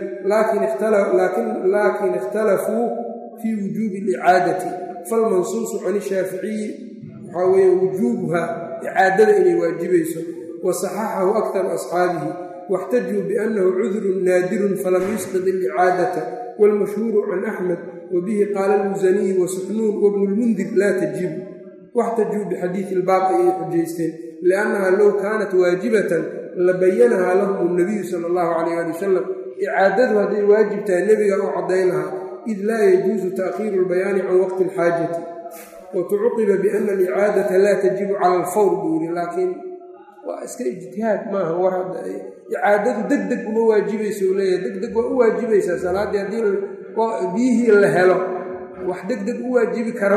laakin ikhtalafuu fii wujuubi alicaadati falmansuusu can ishaaficiyi waxaa weeye wujuubuha icaadada inay waajibayso wa saxaxahu akharu asxaabihi واxtajuu biأnnahu cudrun naadirun falam yusqid اlicaadata wاlmashhuuru can axmed wabihi qaala اlmusaniyi wasuxnuun wabnu lmundir laa tajibu waxtajuu bixadiidi اlbaab ayay xujaysteen liannaha low kaanat waajibatan labayanahaa lahum اnabiyu sala اllahu calayh ali wasalam icaadadu hadday waajib tahay nebiga u caddayn lahaa id laa yajuusu taakhiiru اlbayaani can waqti اlxaajati watucuqiba biana alicaadata laa tajibu cala alfawr buu yidhi laakiin waa iska ijtihaad maaha war hadda icaadadu deg deg uma waajibayso u leeyahay deg deg waa u waajibaysaa salaaddii haddii biyihii la helo wax deg deg u waajibi kara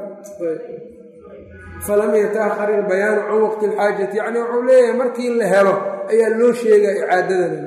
falam yataahar ilbayaanu can waqti alxaajati yacni wuxuu leeyahay markii la helo ayaa loo sheegaa icaadadana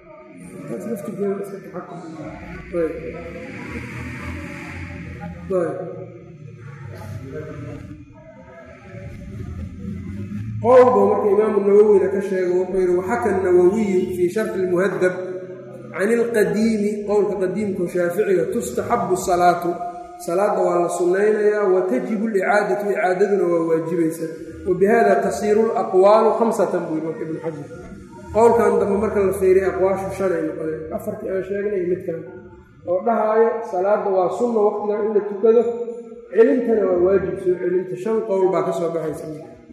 qowl buu marka imaamu nawowina ka sheegay wuxuu yidhi waxaka nawowiyu fii sharxi lmuhadab can ilqadiimi qowlka qadiimka shaaficiga tustaxabu salaatu salaadda waa la sunnaynayaa wa tajibu licaadatu icaadaduna waa waajibaysa wa bihada tasiiru laqwaalu khamsatan buu yidhi marka ibnu xajar qowlkan dambe marka la fiiriya aqwaashu shanay noqoneen afartii aan sheegnay midkan oo dhahaayo salaadda waa sunna waqtigan in la tukado celintana waa waajib soo celinta shan qowl baa ka soo baxaysa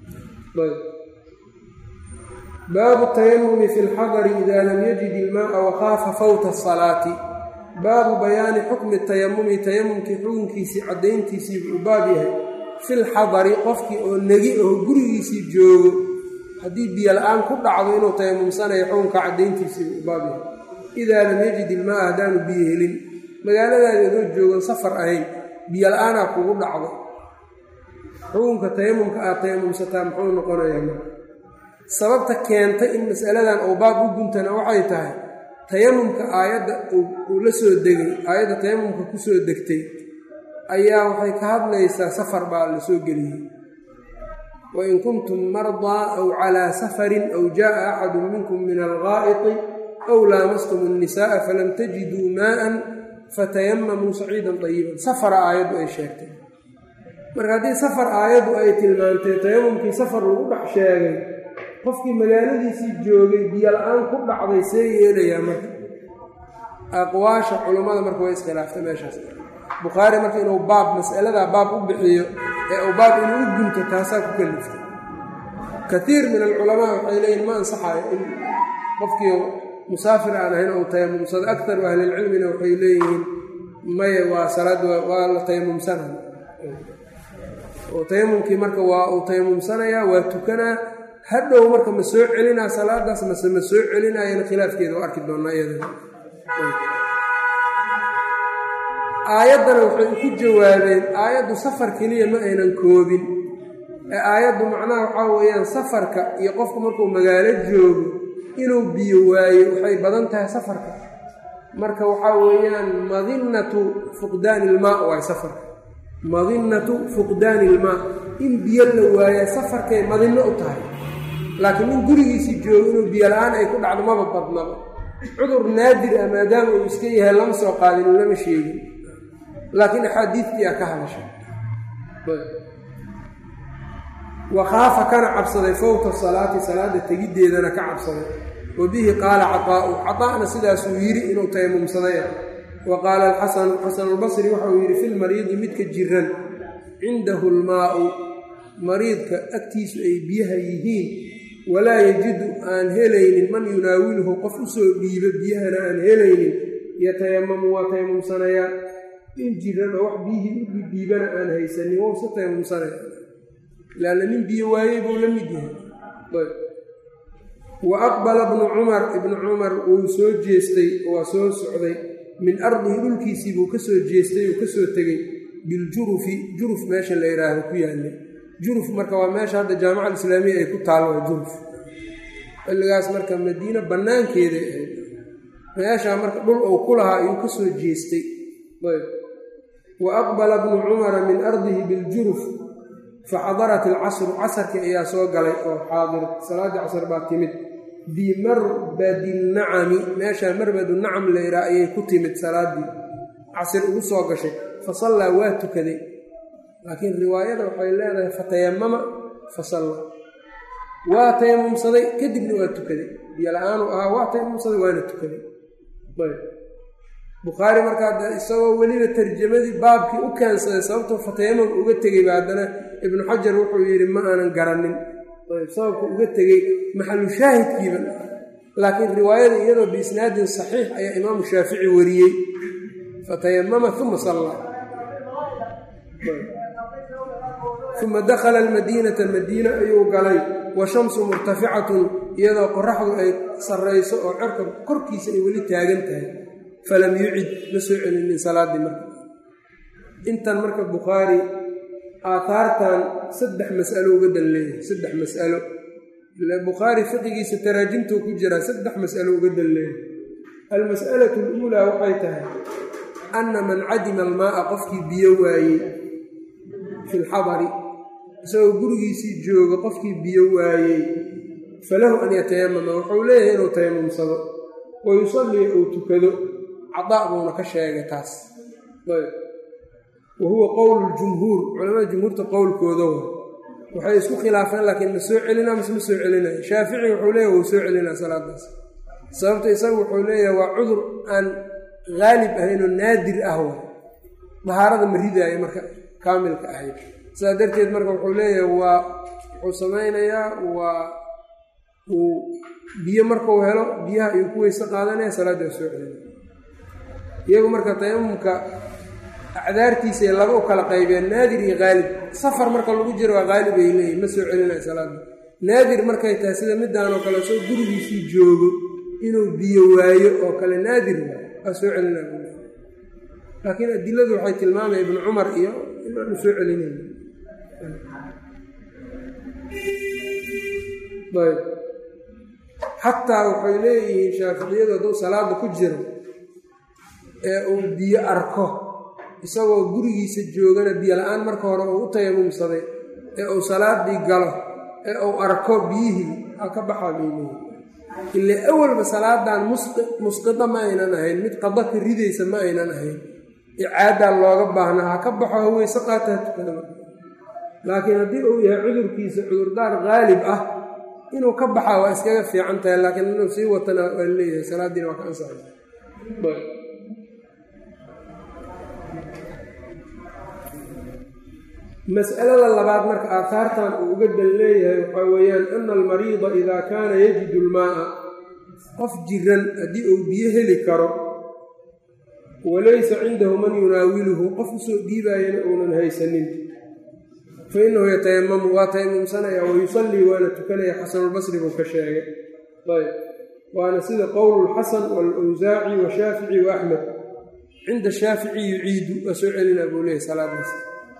baabu tayamumi fi lxadari ida lam yajid ilmaaa wakaafa fawta asalaati baabu bayaani xukmi tayamumi tayamumkii xukunkiisii caddayntiisii buu u baab yahay fi lxadari qofkii oo negi oo gurigiisii joogo haddii biyo la-aan ku dhacdo inuu tayamumsanayo xukunka caddayntiisii buu u baab yahay idaa lam yajid ilmaaa haddaanu biyo helin magaaladaada adoo joogan safar ahayn biyo la-aanaa kugu dhacdo xukunka tayamumka aad tayamumsataa muxuu noqonayaa marka sababta keentay in masaladan oo baab u guntana waxay tahay tayamumka aayadda uu la soo degay aayadda tayamumka ku soo degtay ayaa waxay ka hadlaysaa safar baa la soo geliyey wain kuntum mardaa aw calaa safarin aw jaaa axadu minkum min algaa'iti aw laamastum annisaaa falam tajiduu maa'an fatayamamuu saciidan dayiban safara aayaddu ay sheegtay marka haddii safar aayaddu ay tilmaantay tayamumkii safar lagu dhex sheegay qofkii magaaladiisii joogay biyo la-aan ku dhacday see yeelayaa marka aqwaasha culummada marka way iskhilaaftay meeshaas bukhaari marka inuu baab mas'aladaa baab u bixiyo ee uu baab inuu u gunto taasaa ku kaliftay kaiir min alculamaa waxay leeyihin ma ansaxayo in qofkii musaafir aan ahayn ou tayamumsado akaru ahlilcilmina waxay leeyihiin maya waa salaad waa la tayamumsanaya oo tayamumkii marka waa uu tayamumsanayaa waa tukanaa hadhow marka ma soo celinaa salaadaas mase ma soo celinayana khilaafkeeda oo arki doonaa iyada aayaddana waxay ku jawaabeen aayaddu safar keliya ma aynan koobin ee aayaddu macnaha waxaa weeyaan safarka iyo qofku markuu magaalo joogo inuu biyo waayo waxay badan tahay safarka marka waxaa weeyaan madinnatu fuqdaani ilmaa waay safarka madinnatu fuqdaani ilmaa in biyo la waaya safarkay madinno u tahay laakiin in gurigiisii joogo inuu biyo la-aan ay ku dhacdo maba badnaba cudur naadir ah maadaama uu iska yahay lama soo qaadin lama sheegin laakiin axaadiidtii a ka hadashay wa khaafa kana cabsaday fowta salaati salaada tegiddeedana ka cabsaday wa bihi qaala cataa'u cataa'na sidaasuu yidhi inuu tayamumsaday wa qaala alxasanu xasanulbasri waxa uu yidhi filmariidi midka jiran cindahu lmaa'u mariidka agtiisu ay biyaha yihiin walaa yajidu aan helaynin man yunaawiluhu qof usoo dhiibo biyahana aan helaynin yatayamamu waa tayamumsanayaa in jiran oo wax biyihii u dhidhiibana aan haysanin wou se tayamumsanaya laanna nin biyo waayey buu la mid yahay wa aqbala bnu cumar ibnu cumar wuu soo jeestay waa soo socday min ardihi dhulkiisii buu ka soo jeestay uu ka soo tegey biljurufi juruf meesha la yidhaahdo ku yaallay juruf marka waa meesha hadda jaamaca alislaamiya ay ku taal waa juruf xilligaas marka madiine bannaankeeday ahayd meeshaa marka dhul uu ku lahaa ayuu ka soo jeestay wa aqbala bnu cumara min ardihi biljuruf faxadarat alcasru casarkii ayaa soo galay oo xaadir salaaddii casr baa timid bimarbadi nacami meeshaa marbadu nacam layraa ayay ku timid salaaddii casir ugu soo gashay fa sallaa waa tukaday laakiin riwaayada waxay leedahay fatayamama fa sallaa waa tayamumsaday kadibna waa tukaday biyo la-aanu ahaa waa tayamumsaday waana tukaday bukhaari markaa isagoo weliba tarjamadii baabkii u keensaday sababtoo fatayamam uga tegeyba haddana ibnu xajar wuxuu yidhi ma aanan garanin sababka uga tegey maxalu shaahidkiiba laakiin riwaayada iyadoo biisnaadin saxiix ayaa imaamu shaafici wariyey fatayamama uma sallaa uma dakhala almadiinata madiine ayuu galay wa shamsu murtaficatun iyadoo qoraxdu ay sarrayso oo cerka korkiisa ay weli taagan tahay falam yucid ma soo celinin salaaddii marka intan marka bukhaari aataartan saddex mas'alo uga dan leeyahay saddex mas'alo ile bukhaari fiqigiisa taraajimtuu ku jiraa saddex mas'alo uga dan leeyahay almas'alatu aluulaa waxay tahay anna man cadima almaa'a qofkii biyo waayey fi lxadari isagoo gurigiisii jooga qofkii biyo waayey falahu an yatayamama wuxuu leeyahay inuu tayamumsado wa yusallii uu tukado cadaa buuna ka sheegay taas wa huwa qowlu ljumhuur culamada jumhuurta qowlkooda wa waxay isku khilaafeen laakiin ma soo celinaa mase ma soo celinaya shaafici wuxuu leeyahy wuu soo celinaa salaadaas sababta isaga wuxuu leeyahay waa cudur aan haalib ahayn oo naadir ah wa dahaarada ma ridaayo marka kaamilka ahayd sidaa darteed marka wuxuu leeyahay waa wuxuu samaynayaa waa uu biyo markuu helo biyaha ayuu ku weyse qaadanaya salaaddaa soo celinaya iyagu marka tayamumka acdaartiisay laba u kala qaybeen naadir iyo haalib safar marka lagu jiro waa haalib ay leeyihin ma soo celinaya salaada naadir markay tahay sida midaan oo kale soo gurigiisii joogo inuu biyo waayo oo kale naadir waa soo celinaya laakiin adiladu waxay tilmaamaya ibnu cumar iyo inaanu soo celinay ayb xataa waxay leeyihiin shaaficiyadu hadduu salaada ku jiro ee uu biyo arko isagoo gurigiisa joogana biyo la-aan marka hore uu u tayamumsaday ee uu salaadii galo ee uu arko biyihii ha ka baxaa bay leeyihin ile awalba salaadan musqida ma aynan ahayn mid qada ka ridaysa ma aynan ahayn icaadaa looga baahnaa ha ka baxo haweyse qaataa tukada laakiin haddii uu yahay cudurkiisa cudurdaar haalib ah inuu ka baxaa waa iskaga fiican tahay laakiin inuu sii watana waa leeyahay salaadiina waa ka ansaxay mas'alada labaad marka aahaartan uu uga dan leeyahay waxaa weeyaan ana almariida idaa kaana yajidu lmaaa qof jiran haddii uu biyo heli karo walaysa cindahu man yunaawiluhu qof usoo dhiibaayana uunan haysanin fa innahu yatayamamu waa tayamumsanaya wa yusallii waana tukanaya xasanulbasri buu ka sheegay ayb waana sida qowlulxasan waalawsaaci washaafici wa axmed cinda shaafici yuciidu waa soo celinaa buu leeyahy salaadaas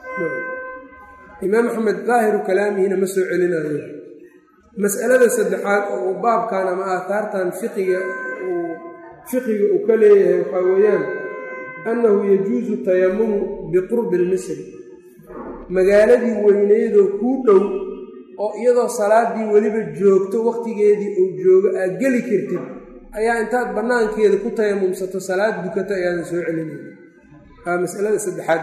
imaam axmed daahiru kalaamihina ma soo celinayo mas'alada saddexaad oo uu baabkan ama aataartan fiqiga uu fiqiga uu ka leeyahay waxaa weeyaan annahu yajuusu tayamumu biqurbi lmisri magaaladii weyneydoo kuu dhow oo iyadoo salaadii weliba joogto wakhtigeedii uu joogo aad geli kartid ayaa intaad bannaankeeda ku tayamumsato salaad dukato ayaadan soo celinayna aa masalada saddexaad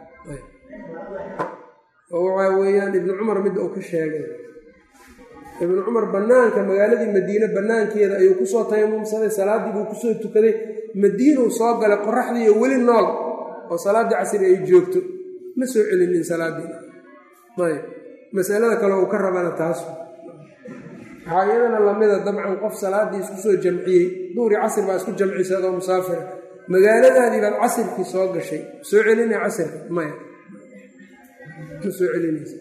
oo waxaa weeyaan ibnu cumar midda uu ka sheegay ibnu cumar bannaanka magaaladii madiine bannaankeeda ayuu kusoo tayamumsaday salaaddii buu kusoo tukaday madiinuu soo galay qoraxdiiyo weli nool oo salaaddii casri ay joogto ma soo celinin salaaddii ayb masalada kale uu ka rabana taas waxaa iyadana lamida dabcan qof salaaddii isku soo jamciyey duhri casri baa isku jamcisay adoo musaafira magaaladaadii baad casirkii soo gashay soo celinaya casirka maya ma soo celinaysa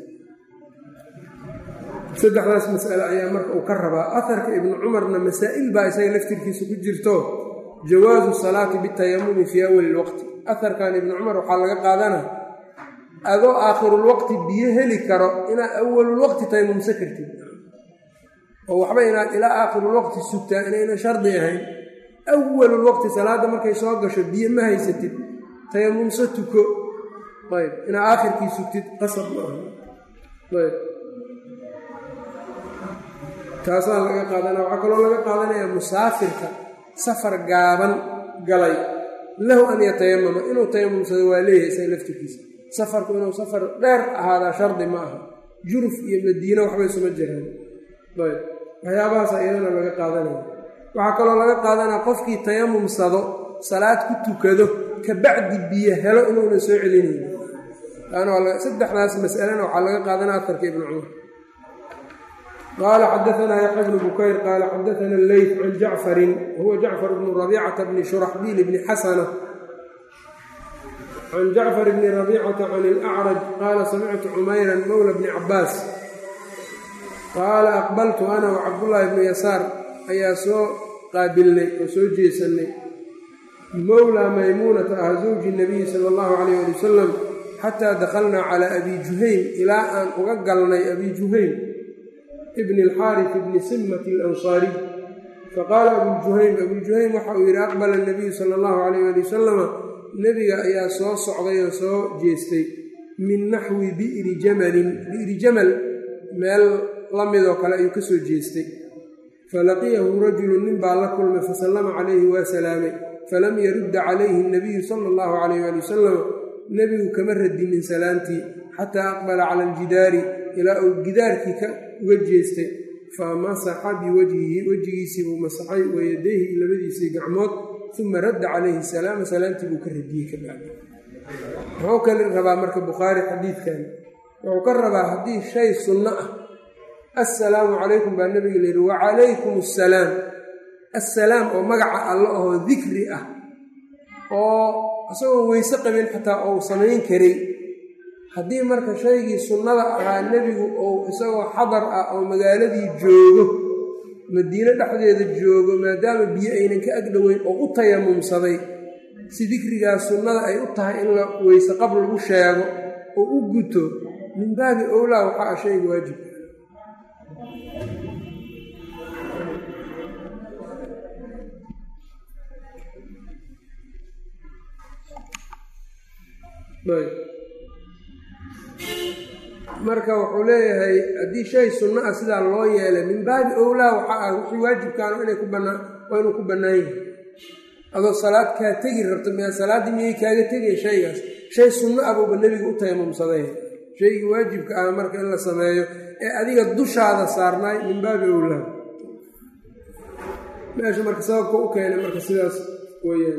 saddexdaas mas'ale ayaa marka uu ka rabaa aharka ibnu cumarna masaa'il baa isaga laftirkiisa ku jirto jawaasu salaati bitayamumi fii awali lwaqti aharkan ibnu cumar waxaa laga qaadana adoo aakhirulwaqti biyo heli karo inaad awalulwaqti tayamumsa kartid oo waxba inaad ilaa aakhirulwaqti sugtaa inayna shardi ahayn awalulwaqti salaadda markay soo gasho biyo ma haysatid tayamumso tuko ayb inaad aakhirkii sugtid qasab ma aha ayb taasaa laga qaadana waxaa kaloo laga qaadanaya musaafirka safar gaaban galay lahu an yatayamama inuu tayamumsado waa leeyahay isaga laftirkiisa safarku inuu safar dheer ahaadaa shardi ma aha juruf iyo madiino waxbay suma jiraan ayb waxyaabahaasa iyadana laga qaadanaya waxaa kaloo laga qaadanaya qofkii tayamumsado salaad ku tukado kabacdi biyo helo inuuna soo celinayni saddexdaas masalena waxaa laga qaadanaya atarka ibnu cumar qaala xadaanaa yaxya bnu bukayr qaala xadaana alleyt can jacfarin wahuwa jacfar bnu rabicata bni shuraxbiil bni xasana can jacfar bni rabicata can ilacraj qaala samictu cumayran mowla bni cabaas qaala aqbaltu ana wa cabdullaahi bnu yasaar ayaa soo qaabilnay oo soo jeesannay mowlaa maymuunata ah zawji nabiyi sala allahu calayh ali wasalam xataa dakhalnaa calaa abi juhaym ilaa aan uga galnay abi juhaym ibni alxaaris ibni simmati alansaariy faqaala abujuhaym abujuhaym waxa uu yidhi aqbala nabiyu sala allahu calayh ali wasalama nebiga ayaa soo socday oo soo jeestay min naxwi bi'ri jamalin bi'ri jamal meel la midoo kale ayuu ka soo jeestay falaqiyahu rajulu nin baa la kulmay fasallama calayhi waa salaamay falam yarudda calayhi nabiyu sala allahu calayh ali wasalam nebigu kama radinin salaantii xataa aqbala cala aljidaari ilaa uu gidaarkii ka uga jeestay fa masaxa biwajhihi wejigiisii buu masaxay wayadayhi labadiisii gacmood uma radda calayhi salaama salaantii buu ka radiyey ka bacdi muxuu kale rabaa marka bukhaari xadiidkan wuxuu ka rabaa haddii shay sunno ah assalaamu calaykum baa nebiga la yidhi wacalaykum assalaam assalaam oo magaca alla ahoo dikri ah oo isagoon weyse qabin xataa ou samayn karay haddii marka shaygii sunnada ahaa nebigu ou isagoo xadar ah oo magaaladii joogo madiine dhexdeeda joogo maadaama biyo aynan ka agdhoweyn oo u tayamumsaday si dikrigaas sunnada ay u tahay in la weyse qab lagu sheego oo u guto min baabi owlaa waxaa ah shayga waajibka marka wuxuu leeyahay haddii shay sunno ah sidaa loo yeelay min baabi owlaa waxaa ah wixii waajibkaana inay ku bannaan waa inuu ku bannaan yahay adoo salaad kaa tegi rabto miyaa salaaddii miyay kaaga tegay shaygaas shay sunno ah buuba nebigu u tayamumsaday shaygii waajibka ah marka in la sameeyo ee adiga dushaada saarnaay min baabi owlaa meesha marka sababka u keenay marka sidaas weyaan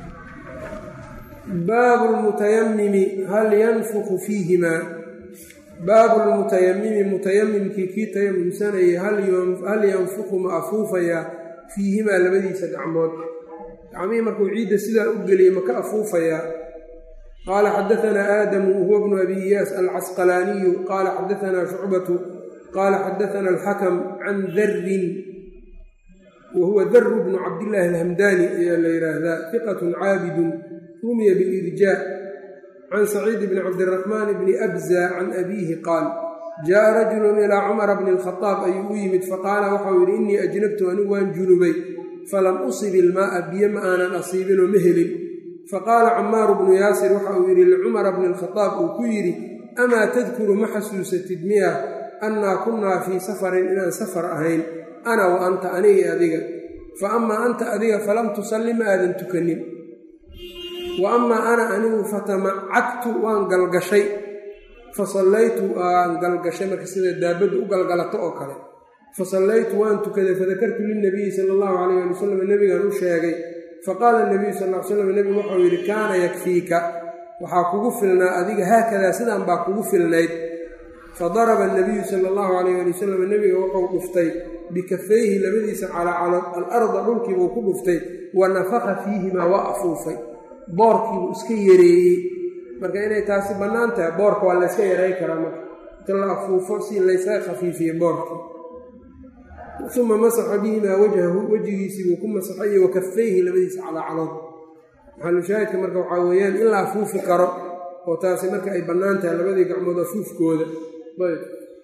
baabu lmutayamimi hal yanfuku fiihimaa baabu lmutayamimi mutayamimkii kii tayamumsanayay hal yanfuqu ma afuufayaa fiihimaa labadiisa gacmood gacmihii markuu ciidda sidaa u geliyey maka afuufayaa qaala xadaanaa aadamu wahuwa bnu abi iyaas alcasqalaaniyu qaala xadaanaa shucbatu qaala xadaana alxakam can darin wa huwa daru bnu cabdillaahi alhamdaani ayaa la yidhaahdaa fiqatun caabidun rumiya bilirjaa can saciid bni cabdiraxmaan bni abza can abiihi qaal jaءa rajulu ilaa cumara bni اlkhadaab ayuu u yimid faqaala waxau yidhi innii ajnabtu anigu waan junubay falam usib ilmaa'a biyo ma aanan asiibinoo ma helin faqaala camaaru bnu yaasir waxa uu yidhi licumara bni اlkhadaab uu ku yidhi amaa tadkuru ma xasuusatid miya annaa kunnaa fii safarin inaan safar ahayn ana wa anta aniga adiga fa amaa anta adiga falam tusalli ma aadan tukanin wa amaa ana anigu fatamacagtu waan galgashay fa sallaytu waan galgashay marka sida daabaddu u galgalato oo kale fa sallaytu waan tukaday fadakartu lilnabiyi sala allahu calayh ali wasalam nebigaan u sheegay faqaala nabiyu sal ly slam nebigu waxau yidhi kaana yakfiika waxaa kugu filnaa adiga haakadaa sidaan baa kugu filnayd fadaraba nabiyu sala allahu calayh ali wasalam nebiga wuxuu dhuftay bikafayhi labadiisa calaacalood alarda dhulkiibuu ku dhuftay wa nafaka fiihimaa waa afuufay boorkiibuu iska yareeyey marka inay taasi bannaan tahay boorka waa layska yaray karaa marka inta la afuufo si laysaga khafiifiye boorkii uma masaxa bihimaa wajhahu wejigiisiibuu ku masaxay wa kafayhi labadiisa calaacalood maxalushaahidka marka waxaa weeyaan in la afuufi karo oo taasi marka ay bannaan tahay labadii gacmood afuufkooda ayb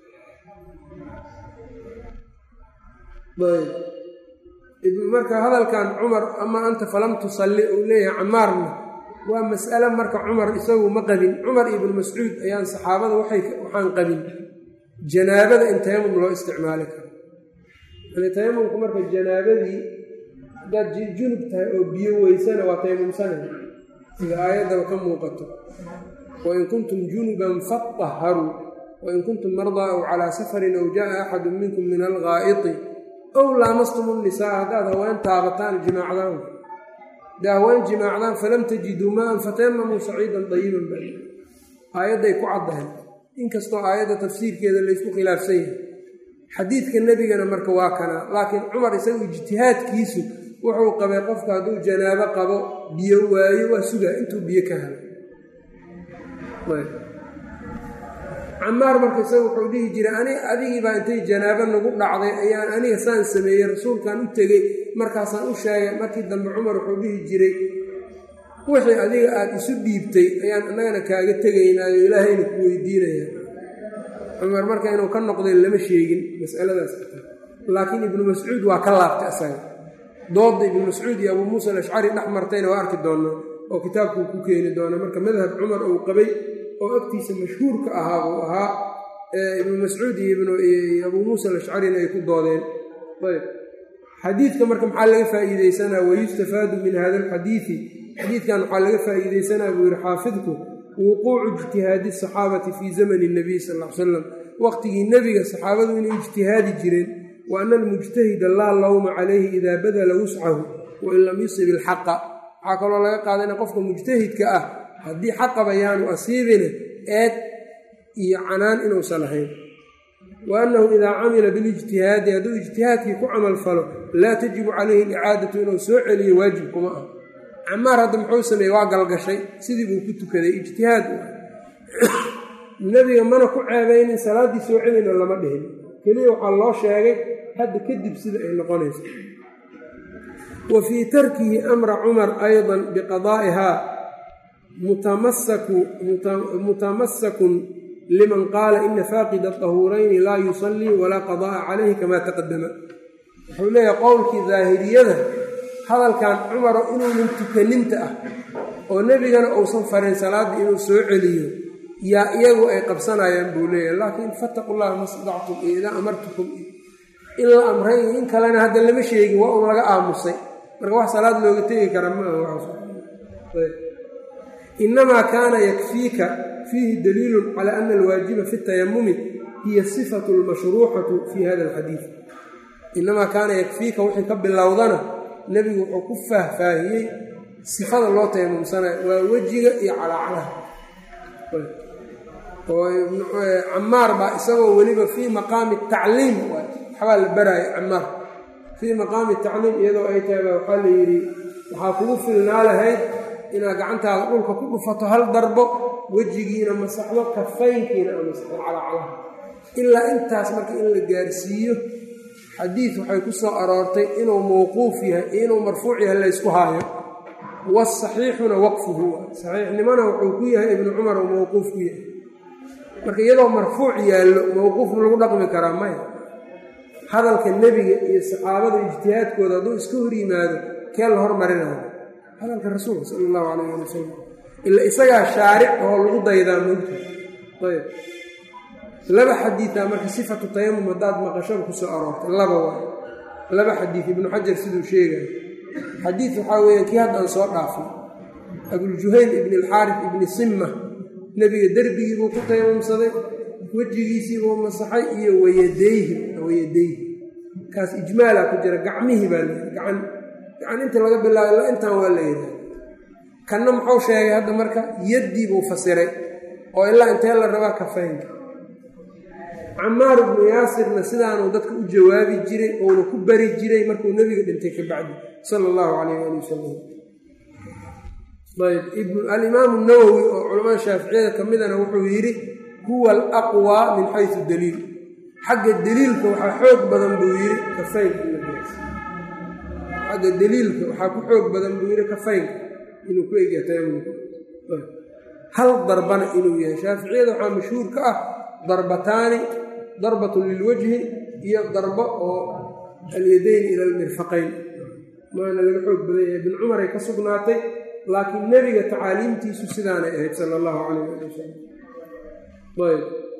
ayb marka hadalkan cumar ama anta falam tusalli uu leeyahay camaarna waa mas'ale marka cumar isagu ma qabin cumar ibnu mascuud ayaan saxaabada waxaan qabin janaabada in tayamum loo isticmaali karo yani tayamumku marka janaabadii haddaad junub tahay oo biyo weysana waa tayamumsanay sida aayaddaba ka muuqato wain kuntum junuban faطaharuu wain kuntum mardaa aw calaa safarin aw jaءa axadu minkum min algaa'iti ow laamastum الnisaa haddaad haween taabataan jimaacdaan hadday haween jimaacdaan falam tajiduu maan fatayamamuu saciidan dayiban ba aayadday ku caddahay inkastoo aayadda tafsiirkeeda laysku khilaafsan yahay xadiidka nebigana marka waa kana laakiin cumar isagu ijtihaadkiisu wuxuu qabay qofka hadduu janaabo qabo biyo waayo waa sugaa intuu biyo ka helo camaar marka isaga wuxuu dhihi jiray ani adigiibaa intay janaabo nagu dhacday ayaan aniga saan sameeyey rasuulkan u tegey markaasaan u sheegay markii dambe cumar wuxuu dhihi jiray wixii adiga aada isu dhiibtay ayaan annagana kaaga tegaynaayo ilaahayna ku weydiinaya cumar marka inuu ka noqday lama sheegin masaladaas laakiin ibnu mascuud waa ka laabtay isaga doodda ibnu mascuud iyo abuu muusa alashcari dhex martayna waa arki doonaa oo kitaabkuu ku keeni doona marka madhab cumar uu qabay oo agtiisa mashhuurka ahaa uu ahaa ibnu mascuud iyo abuu muusa alashcarina ay ku doodeen ayb xadiidka marka maxaa laga faa'iideysanaa wayustafaadu min hada alxadiidi xadiidkan waxaa laga faa'iideysanaa buu yihi xaafidku wuquucu ijtihaadi asaxaabati fii zamani nabiy sal l salam waqtigii nebiga saxaabadu inay ijtihaadi jireen wa ana almujtahida laa lawma calayhi idaa badala wuscahu wain lam yusib ilxaqa waxaa kaloo laga qaadana qofka mujtahidka ah haddii xaqaba yaanu asiibine eed iyo canaan inuusan lahayn wa annahu idaa camila bilijtihaadi hadduu ijtihaadkii ku camal falo laa tajibu calayhi alicaadatu inuu soo celiyo waajib kuma ah camaar hadda muxuu sameeyey waa galgashay sidii buu ku tukaday ijtihaad nebiga mana ku ceebaynin salaaddii soo celina lama dhihin keliya waxaa loo sheegay hadda kadib sida ay noqonayso wa fii tarkihi amra cumar aydan biqadaa'ihaa mutamasakun liman qaala ina faaqida tahuurayni laa yusallii walaa qadaa'a calayhi kamaa taqadama wuxuu leeyahay qowlkii daahiriyada hadalkan cumaro inuunan tukaninta ah oo nebigana uusan farin salaaddii inuu soo celiyo yaa iyagu ay qabsanayaan buu leeyahay laakiin fataqu llaha mastadactum iyo idaa amartukum in la amray iyo in kalena hadda lama sheegin waa un laga aamusay marka wax salaad looga tegi kara ma aha inamaa kaana yakfiika fiihi daliilun calaa ana alwaajiba fi tayamumi hiya sifatu lmashruucatu fii hada alxadiid inamaa kaana yakfiika wixii ka bilowdana nebigu wuxuu ku faahfaahiyey sifada loo tayamumsanayo waa wejiga iyo calaacalaha oo camaar baa isagoo weliba fii maqaami tacliim waxbaa la baraayo camaar fii maqaami tacliim iyadoo ay tahay baa waxaa la yidhi waxaa kugu filnaa lahayd inaad gacantaada dhulka ku dhufato hal darbo wejigiina masaxdo kafaynkiina a masaxdo calacalaha ilaa intaas marka in la gaarsiiyo xadiid waxay ku soo aroortay inuu mawquuf yahay iyo inuu marfuuc yahay laysku haayo wasaxiixuna waqfuhu saxiixnimona wuxuu ku yahay ibnu cumar uu mawquuf ku yahay marka iyadoo marfuuc yaallo mawquuf ma lagu dhaqmi karaa maya hadalka nebiga iyo saxaabada ijtihaadkooda hadduu iska hor yimaado kee la hormarinayo hadalka rasuulka sala allahu calayh ali wasalam ila isagaa shaaric oo lagu daydaa moogta ayb laba xadiidaa marka sifatu tayamum haddaad maqashada ku soo aroortay laba waay laba xadiid ibnu xajar siduu sheegayo xadiid waxaa weeyaan kii haddaan soo dhaafay abuljuhayl ibni alxaaris ibni simma nebiga derbigii buu ku tayamumsaday wejigiisiibuu masaxay iyo wayadayhi wayadayhi kaas ijmaalaa ku jira gacmihii baa layidhi gacan gacan inta laga bilaabo ila intaan waa la yidhaha kanna muxuu sheegay hadda marka yaddii buu fasiray oo ilaa intee la rabaa kafaynka camaar ibnu yaasirna sidaanuu dadka u jawaabi jiray ouna ku bari jiray markuu nebiga dhintay ka bacdi sala allahu calayh ali wasalam ayb alimaamu nawowi oo culamada shaaficiyada ka midana wuxuu yidhi huwa alaqwaa min xaysu daliil xagga deliilka waxaa xoog badan buu yidhi kafaynka xagga deliilka waxaa ku xoog badan buu yidhi kafaynka inuu ku egya tayamumka hal darbana inuu yahay shaaficiyada waxaa mashhuur ka ah darbataani darbatun lilwajhi iyo darbo oo alyadayni ila almirfaqayn maana laga xoog badan yahay ibn cumaray ka sugnaatay laakiin nebiga tacaaliimtiisu sidaanay ahayd sala allahu calayh ali wasalam ayb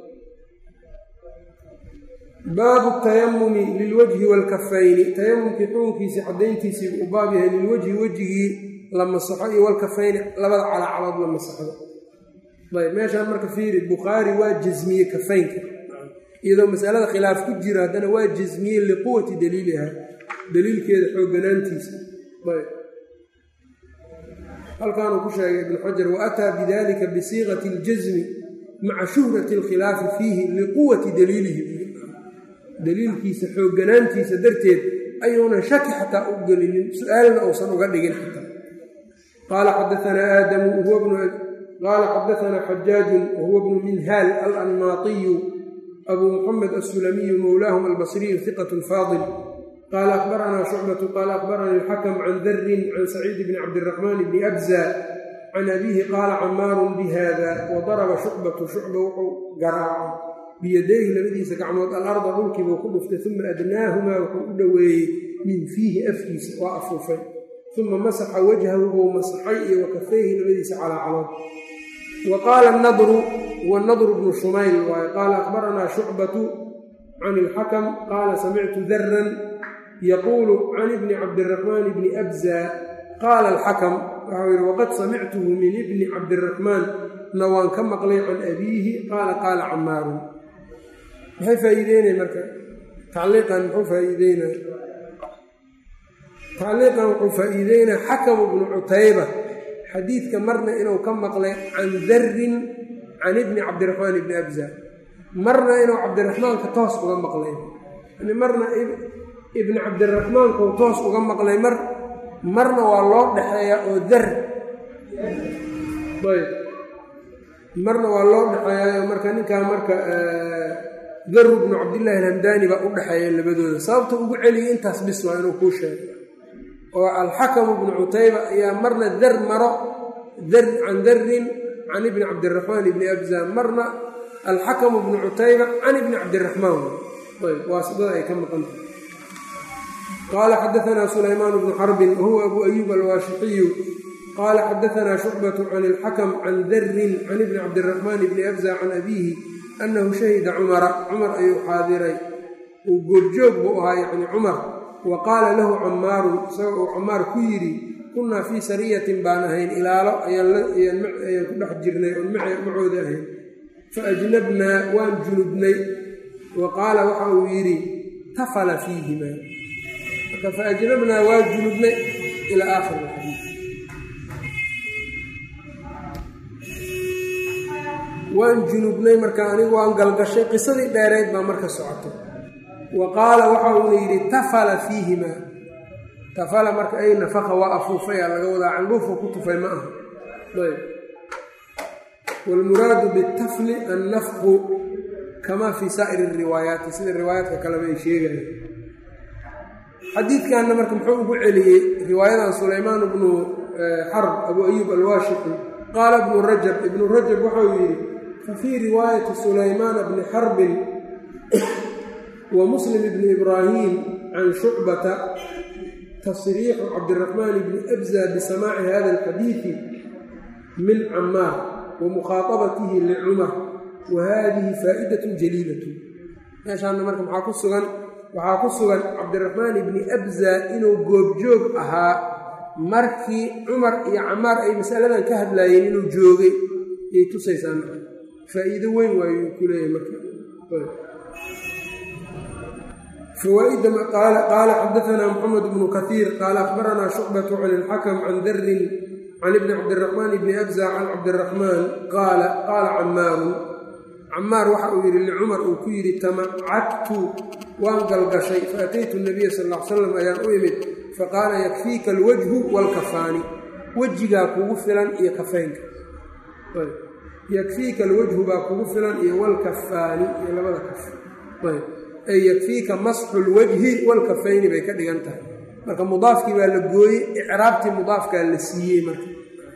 baabu tayamumi lilwajhi waalkafayni tayamumkii xukunkiisii caddayntiisii u baab yahay lilwajhi wejigii la masaxo iyo walkafayni labada calacalood la masaxdo ayb meeshaan marka fiiri bukhaari waa jasmiye kafaynka iyadoo masalada khilaaf ku jira haddana waa jasmiye liquwati daliiliha daliilkeeda xoogganaantiisa ayb halkaanuu ku sheegay ibnu xajar wa ataa bidalika bisiiqati اljasmi maca shuhrati اlkhilaafi fiihi liquwati daliilihi daliilkiisa xoogganaantiisa darteed ayuunan shaki xataa u gelinin su-aalna uusan uga dhigin xataa qaala xadaanaa aadamu qaala xadaanaa xajaajun wahuwa bnu minhaal alanmaatiyu abuu muxamed assulamiyu mowlaahum albasriyu hiqat faadil qaala akhbaranaa shucbatu qaala akhbaranii alxakm can darin can saciid bni cabdiraxmaan bni abza can abiihi qaala camaarun bihada wa daraba shucbatu shucba wuxuu garaacay biyadayhi labadiisa gacmood alarda dhulkiibuu ku dhuftay uma adnaahumaa wuxuu u dhoweeyey min fiihi afkiisa waa afuufay uma masaxa wajhahu buu masaxay iyo wakafayhi labadiisa calaacalood wa qaala nadru huwa nadru bnu shumayl waaye qaala akhbaranaa shucbatu can ilxakam qaala samictu daran yaquulu can ibni cabdiraxmaan bni abza qaala alxakam waxau yidhi waqad samictuhu min ibni cabdiraxmaan na waan ka maqlay can abiihi qaala qaala camaarun maxay faa'iideynaya marka tacliiqan muxuu faa'iideynaya tacliiqan wuxuu faa'iideynaya xakamu bnu cutayba xadiidka marna inuu ka maqlay can darin can ibni cabdiraxmaan ibni abza marna inuu cabdiraxmaanka toos uga maqlay yani marna ibni cabdiraxmaankuu toos uga maqlay mar marna waa loo dhexeeyaa oo dar ayb marna waa loo dhexeeyaa marka ninkaa marka daru bnu cabdillaahi alhamdaani baa u dhexeeya labadooda sababta ugu celiyay intaas bis waa inuu kuu sheego oo alxakamu bnu cutayba ayaa marna dar maro can darin can ibni cabdiraxmaan ibni abza marna alxakamu bnu cutayba can ibni cabdiraxmaan ayb waasidada ay ka maqan tahay qaala xadaanaa sulaymaan bnu xarbin wahuwa abu ayuub alwaashixiyu qaala xadaanaa shucbatu can ilxakam can darin can ibni cabdiraxmaan ibni abza can abiihi annahu shahida cumara cumar ayuu xaadiray uu goobjoog buu ahaa yacni cumar wa qaala lahu cammaarun isagoo uu camaar ku yidhi kunnaa fii sariyatin baan ahayn ilaalo ayaan ku dhex jirnay oon macooda ahayn fa ajnabnaa waan junubnay wa qaala waxa uu yidhi tafala fiihimaa marka fa ajnabnaa waa junubnay ilaa aakhir xadiid waan junubnay marka anigu waan galgashay qisadii dheereyd baa marka socotay wa qaala waxa uuna yidhi tafala fiihimaa tafala marka ay nafaqa waa afuufayaa laga wadaa candhuufu ku tufay ma aha ayb waalmuraadu bitafli annafqu kamaa fii saa'iri riwaayaati sida riwaayaadka kaleba ay sheegayaan xadiidkanna marka muxuu ugu celiyey riwaayadan sulaymaan bnu xarb abu ayuub alwaashiqi qaala ibnu rajab ibnu rajab waxau yidhi fa fii riwaayati sulaymaana bni xarbin wa muslim bni ibraahim can shucbata tasriixu cabdiraxmaan bni abza bisamaaci hada alxadiidi min camaar wa mukhaaabatihi licumar wa haadihi faa'idatun jaliilatun meeshaana marka maxaa ku sugan waxaa ku sugan cabdiraxmaan ibni abza inuu goobjoog ahaa markii cumar iyo camaar ay masaladan ka hadlaayeen inuu joogay yay tusaysaa faa'iido weyn waayuu ku leeyahay marka fawaaida qaala xadaanaa moxamed bnu kaiir qaala akhbaranaa shucbatu can ilxakam can darin can ibni cabdiraxmaan ibni abza can cabdiraxmaan qaala qaala camaaru camaar waxa uu yidhi licumar uu ku yidhi tamacagtu waan galgashay faataytu nabiya sal l salam ayaan u imid faqaala yakfiika alwajhu waalkafaani wejigaa kugu filan iyo kafaynka yakfiika alwajhu baa kugu filan iyo walkafaani iyo labada kaf ay yakfiika masxu lwajhi walkafayni bay ka dhigan tahay marka mudaafkii baa la gooyey icraabtii mudaafkaa la siiyey marka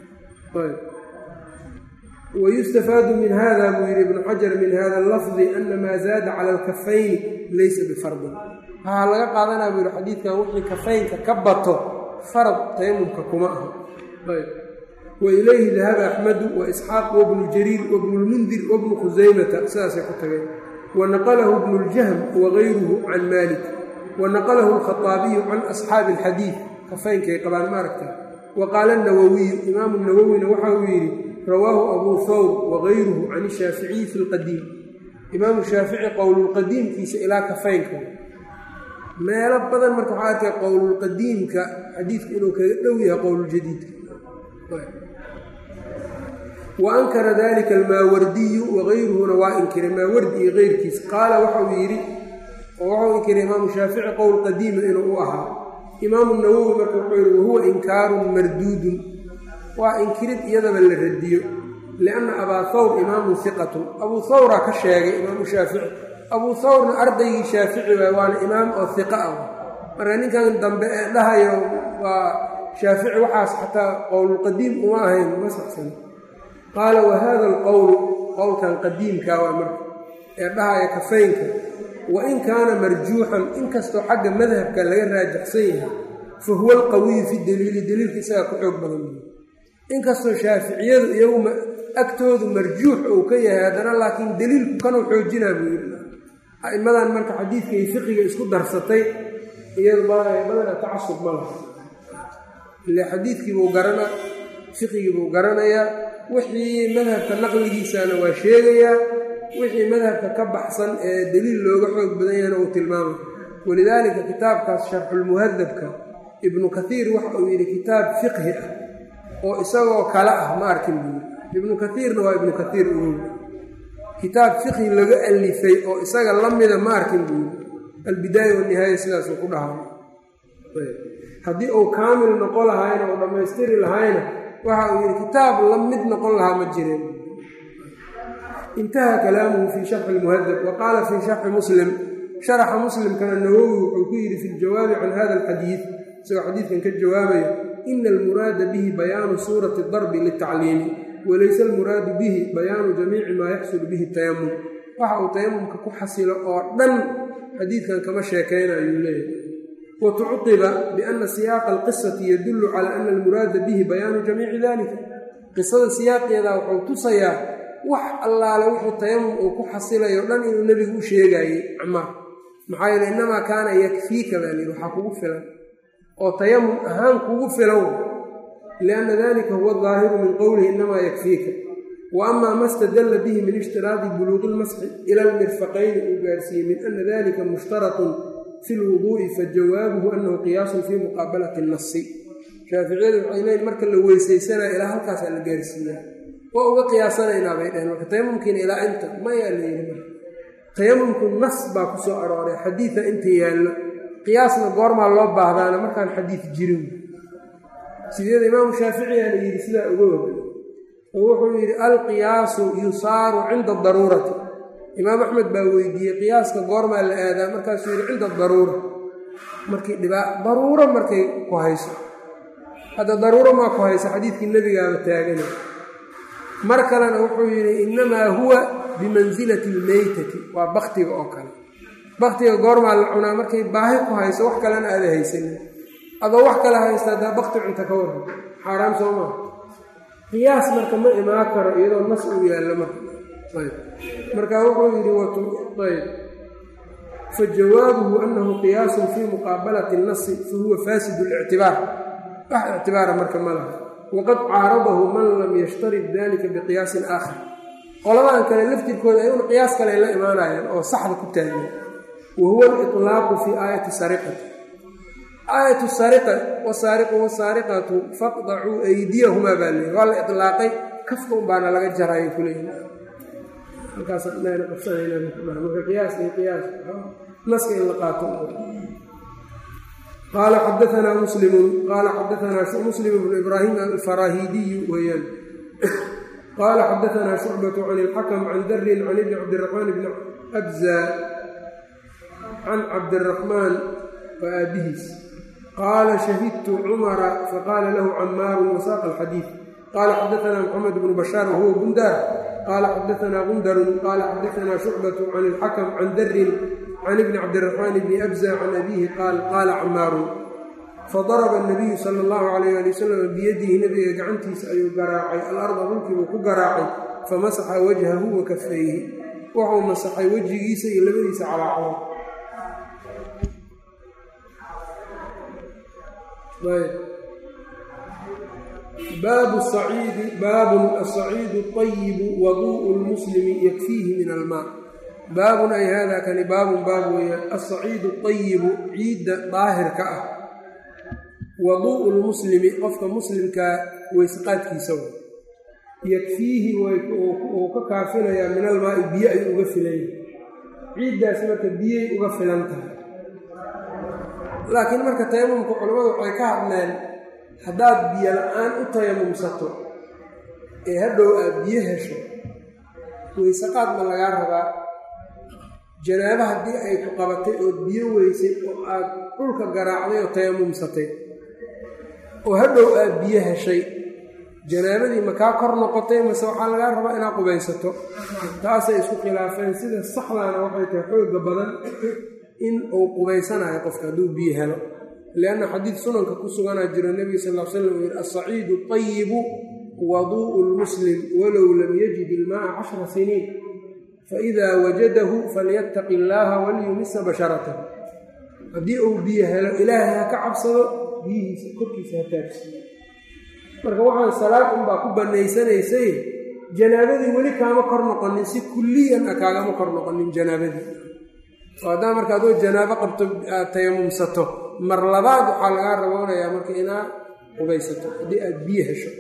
wayustafaadu min hada buu yidhi ibnu xajar min hada lafdi ana maa zaada cala alkafayni laysa bifardin waxaa laga qaadanaa buu yihi xadiidkan wixii kafaynka ka bato farad tayamumka kuma aha wa ilayhi dahaba axmedu wa isxaaq wabnu jariir wabnu lmundir wabnu khusaymata sidaasay ku tageen wanaqalahu bnu ljahm wagayruhu can malik wanaqalahu alkhaaabiyu can asxaabi alxadiid kafaynkay qabaan maaragta wa qaala nawowiyu imaamu nawowina waxa uu yidhi rawaahu abuu thawr wagayruhu can ishaaficiyi fi lqadiim imaamu shaafici qowlulqadiimkiisa ilaa kafaynka meelo badan marka waxaa arkay qowlulqadiimka xadiidku inuu kaga dhow yahay qowluljadiidka wa ankara dalika almaawardiyu wagayruhuna waa inkiray maawardi iyo keyrkiis qaala waxauu yidhi oo waxau inkiray imaamu shaafici qowl qadiima inuu u ahaa imaamu nawowi marka wuxuu yidhi wahuwa inkaarun marduudun waa inkirid iyadaba la radiyo lianna abaa thawr imaamun hiqatun abuu thawraa ka sheegay imaamu shaafici abuu thawrna ardaygii shaafici waay waana imaam oo hiqa ah marka ninkan dambe ee dhahayo waa shaafici waxaas xataa qowlulqadiim uma ahayn ma saxsan qaala wa hada alqowlu qowlkan qadiimka waa marka ee dhahaya kafaynka wa in kaana marjuuxan inkastoo xagga madhabka laga raajaxsan yahay fa huwa alqawiyu fi daliili daliilka isagaa ku xoog badan inkastoo shaaficiyadu iyagu agtoodu marjuux uu ka yahay haddana laakiin daliilku kanuu xoojinaa buu yidhi a'immadan marka xadiidka iyo fiqiga isku darsatay iyadu badana tacasub ma laha ile xadiidkiibuu garana fiqigiibuu garanayaa wixii madhabka naqligiisana waa sheegayaa wixii madhabka ka baxsan ee daliil looga xoog badan yahana uu tilmaamay walidaalika kitaabkaas sharxulmuhadabka ibnu kaiir waxa uu yidhi kitaab fiqhi ah oo isagoo kale ah ma arkin buuri ibnu kaiirna waa ibnu kaiir ugow kitaab fiqhi laga alifay oo isaga la mida ma arkin buuri albidaaya wanihaaya sidaasuu ku dhahaa haddii uu kaamil noqon lahaayna oo dhammaystiri lahayna waxa uu yidhi kitaab la mid noqon lahaa ma jireen intaha kalaamuhu fii sharxi lmuhadab wa qaala fii sharxi muslim sharaxa muslimkana nawowi wuxuu ku yidhi fi ljawaabi can hada alxadiid isagoo xadiidkan ka jawaabayo ina almuraada bihi bayaanu suurati darbi litacliimi walayse almuraadu bihi bayaanu jamiici maa yaxsulu bihi tayamum waxa uu tayamumka ku xasilo oo dhan xadiidkan kama sheekaynayuu leeyahay watucuqiba biana siyaaqa alqisati yadullu calaa ana almuraada bihi bayaanu jamiici dalika qisada siyaaqeeda wuxuu tusayaa wax allaale wuxuu tayamum uu ku xasilayo dhan inuu nebigu u sheegaayey camaar maxaa yeele innamaa kaana yakfiika baa layidhi waxaa kugu filan oo tayamum ahaan kugu filan lianna dalika huwa daahiru min qowlihi innamaa yakfiika wa amaa ma stadalla bihi min ishtiraadi buluuqi ilmasxi ila almirfaqayni uu gaarsiiyey min ana dalika mushtaratun fi lwuduu'i fajawaabuhu annahu qiyaasun fii muqaabalati nasi shaaficiyadu waxay leeyiin marka la weysaysanaya ilaa halkaasaa la gaarsiiyaa waa uga qiyaasanaynaa bay dhaheen marka tayamumkiina ilaa inta mayaa la yidhi marka tayamumku nas baa ku soo arooray xadiida inta yaallo qiyaasna goormaa loo baahdaana markaan xadiid jirin sideeda imaamu shaaficiyaa la yidhi sidaa uga wada oo wuxuu yidhi alqiyaasu yusaaru cinda daruurati imaam axmed baa weydiiyey qiyaaska goormaa la aadaa markaasuu yidhi cinda daruura markii dhibaa daruuro markay ku hayso hadda daruuro maa ku hayso xadiidkii nebigaaba taagana mar kalena wuxuu yidhi innamaa huwa bimansilati almeytati waa baktiga oo kale baktiga goormaa la cunaa markay baahi ku hayso wax kalena aada haysanin adoo wax kale haysta haddaa bakti cunta ka waran xaaraam soo maa qiyaas marka ma imaan karo iyadoo nas uu yaallo marka ayb marka wuxuu yidhi ayb fajawaabuhu anahu qiyaasun fii muqaabalati اnasi fahuwa fasid اlictibaar wax ictibaara marka ma laha waqad caaradahu man lam yashtarid dalika biqiyaasin aakhar qoladan kale laftirkooda ayuna qiyaas kale la imaanayaan oo saxda ku taagan wa huwa aliطlaaqu fii aayati sariqati aayatu sariqa wasaariqu wasaariqatu faqdacuu aydiyahumaa baa leey waa la ilaaqay kafka un baana laga jaraayo kuleeyi halkaasmarka qiyaas iyo qiyaas naska in la qaato qaala xadaanaa muslimun qaala xadaanaa muslim bnu ibraahim alfaraahidiyu weeyaan qaala xadaanaa shucbatu can ilxakm can darin can ibni cabdiraxmaan bni abza can cabdiraxmaan waa aabihiis qaala shahidtu cumara faqaala lahu camaaru wasaaqa alxadiid qaala xadaanaa moxamed bnu bashaar wahuwa bundaar qaala xadaanaa gundarun qaala xadaanaa shucbatu can ilxakm can darin can ibni cabdiraxmaan bni abza can abiihi qaal qaala camaaru fadaraba anabiyu sala allahu calayh ali wasalam biyadihi nebiga gacantiisa ayuu garaacay alarda dhulkiibuu ku garaacay famasaxa wajhahu wa kafayhi wuxuu masaxay wejigiisa iyo labadiisa calaacalo baabu saciidi baabun asaciidu ayibu waduu'u lmuslimi yakfiihi min almaa baabun ay haadaa kani baabun baab weeyaan asaciidu ayibu ciidda daahirka ah waduu'u lmuslimi qofka muslimkaa weysqaadkiisa wa yakfiihi uu ka kaafinayaa min almaai biyo ay uga filan yahay ciiddaas marka biyay uga filan tahay laakiin marka tayamumka culammadu waxay ka hadleen haddaad biyo la-aan u tayamumsato ee hadhow aad biyo hesho weysaqaad ma lagaa rabaa janaabo haddii ay ku qabatay ood biyo weysay oo aad dhulka garaacday oo tayamumsatay oo hadhow aad biyo heshay janaabadii ma kaa kor noqotay mase waxaa lagaa rabaa inaad qubaysato taasay isku khilaafeen sida saxdaana waxay tahay xoogga badan in uu qubaysanayo qofka hadduu biyo helo lianna xadiid sunanka ku suganaa jiro nebiga sal l slam uu yihi asaciidu ayibu waduu'u lmuslim walow lam yajid ilmaaa cashra siniin faidaa wajadahu falyattaqi illaaha waliyumisa basharatahu haddii uu biyo helo ilaahay ha ka cabsado biyihiisa korkiisa ha taagsiiyo marka waxaan salaad unbaa ku bannaysanaysay janaabadii weli kaama kor noqonin si kulliyan a kaagama kor noqonin janaabadii oo haddaa marka adoo janaabo qabto aad tayamumsato mar labaad waxaa lagaa raboonayaa marka inaad qubaysato haddii aad biyo hesho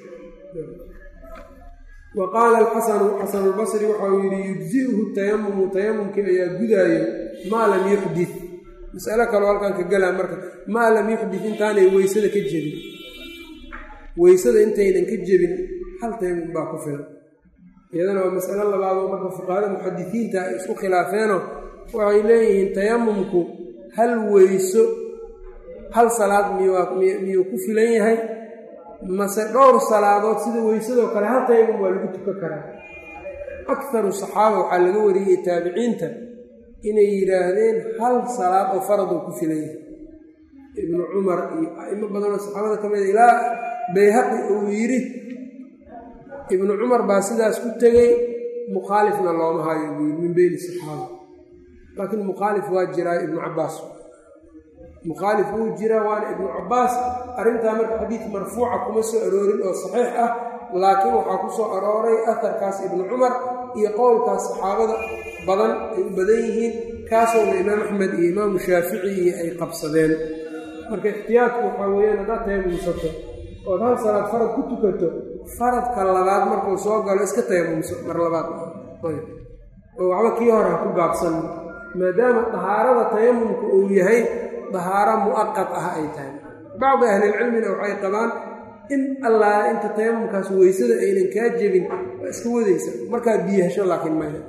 wa qaala alxasanu xasanulbasri waxau yidhi yujzi'uhu tayamumu tayamumkii ayaa gudaayo maa lam yuxdit masalo kaloo halkan ka galaa marka maa lam yuxdit intaanay weysada ka jebin weysada intaynan ka jebin hal tayamum baa ku filan iyadana waa masalo labaadoo marka fuqahada muxadisiinta ay isku khilaafeenoo waxay leeyihiin tayamumku hal weyso hal salaad miyuu ku filan yahay mase dhowr salaadood sida weysadoo kale hal tayamum waa lagu tukan karaa akaru saxaaba waxaa laga wariyey taabiciinta inay yidhaahdeen hal salaad oo faradoo ku filan yahay ibnu cumar iyo a'imo badanoo saxaabada ka mida ilaa bayhaqi uu yidhi ibnu cumar baa sidaas ku tegey mukhaalifna looma hayo buu yidhi min beyni saxaaba laakiin mukhaalif waa jiraa ibnu cabbaas mukhaalif wuu jiraa waana ibnu cabbaas arrintaa marka xadiid marfuuca kuma soo aroorin oo saxiix ah laakiin waxaa ku soo arooray aharkaas ibnu cumar iyo qowlkaas saxaabada badan ay u badan yihiin kaasoona imaam axmed iyo imaamu shaafici iyo ay qabsadeen marka ixtiyaadku waxaa weeyaan haddaad tayamumsato ood hal salaad farad ku tukato faradka labaad markuu soo galo iska tayamumso mar labaad oo waxba kii hore ha ku gaabsan maadaama dahaarada tayamumka uu yahay dahaaro mu'aqad ah ay tahay bacdi ahlilcilmina waxay qabaan in allaa inta tayamumkaas weysada aynan kaa jebin waa iska wadaysa markaa biyahasho laakiin maya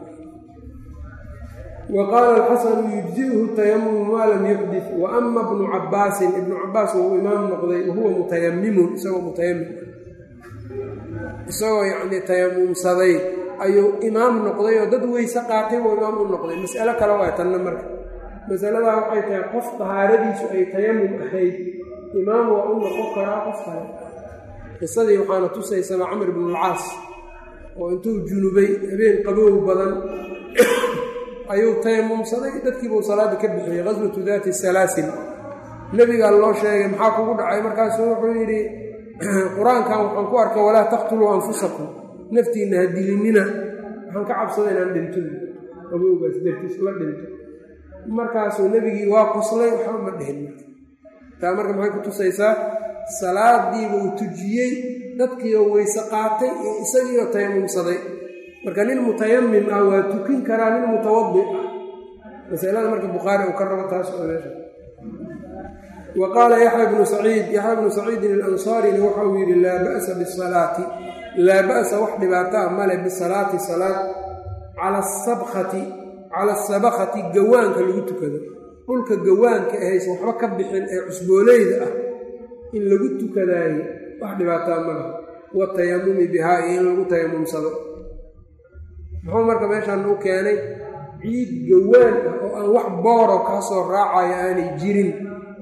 wa qaala alxasanu yujzi'uhu tayamumu maa lam yuxdif wa ama bnu cabbaasin ibnu cabbaas wuu imaam noqday wahuwa mutayamimun isagoo mutayamim isagoo yacnii tayamumsaday ayuu imaam noqday oo dad weyse qaatay buu imaam u noqday mas'alo kale waa tanna marka masaladaa waxay tahay qof dahaaradiisu ay tayamum ahayd imaam waa u noqon karaa qof kale qisadii waxaana tusaysaba camr ibnulcaas oo intuu junubay habeen qabow badan ayuu tayamumsaday dadkiibuu salaadda ka bixiyey qaswatu daati salaasil nebigaa loo sheegay maxaa kugu dhacay markaasuu wuxuu yidhi qur-aankan waxaan ku arkay walaa taqtuluu anfusakum naftiinna ha dilinina waxaan ka cabsada inaan dhinto qabowgaas dartiis la dhinto markaasuu nebigii waa qoslay waxba ma dhihin taa marka maxay ku tusaysaa salaadiiba uu tujiyey dadkiioo weyse qaatay iyo isagiioo tayamumsaday marka nin mutayamim ah waa tukin karaa nin mutawadi ah masalada marka bukhaari uu ka rabo taas oo meesha wa qaala yaxya bnu saciid yaxya bnu saciidin alansaarina waxa uu yidhi laa ba'sa bisalaati laa ba'sa wax dhibaataa male bisalaati salaad cala asabkhati cala asabkhati gawaanka lagu tukado dhulka gawaanka ahaysan waxba ka bixin ee cusbooleyda ah in lagu tukadaayo wax dhibaataa male watayamumi bihaa iyo in lagu tayamumsado muxuu marka meeshaan u keenay ciid gawaan ah oo aan wax booro kaa soo raacayo aanay jirin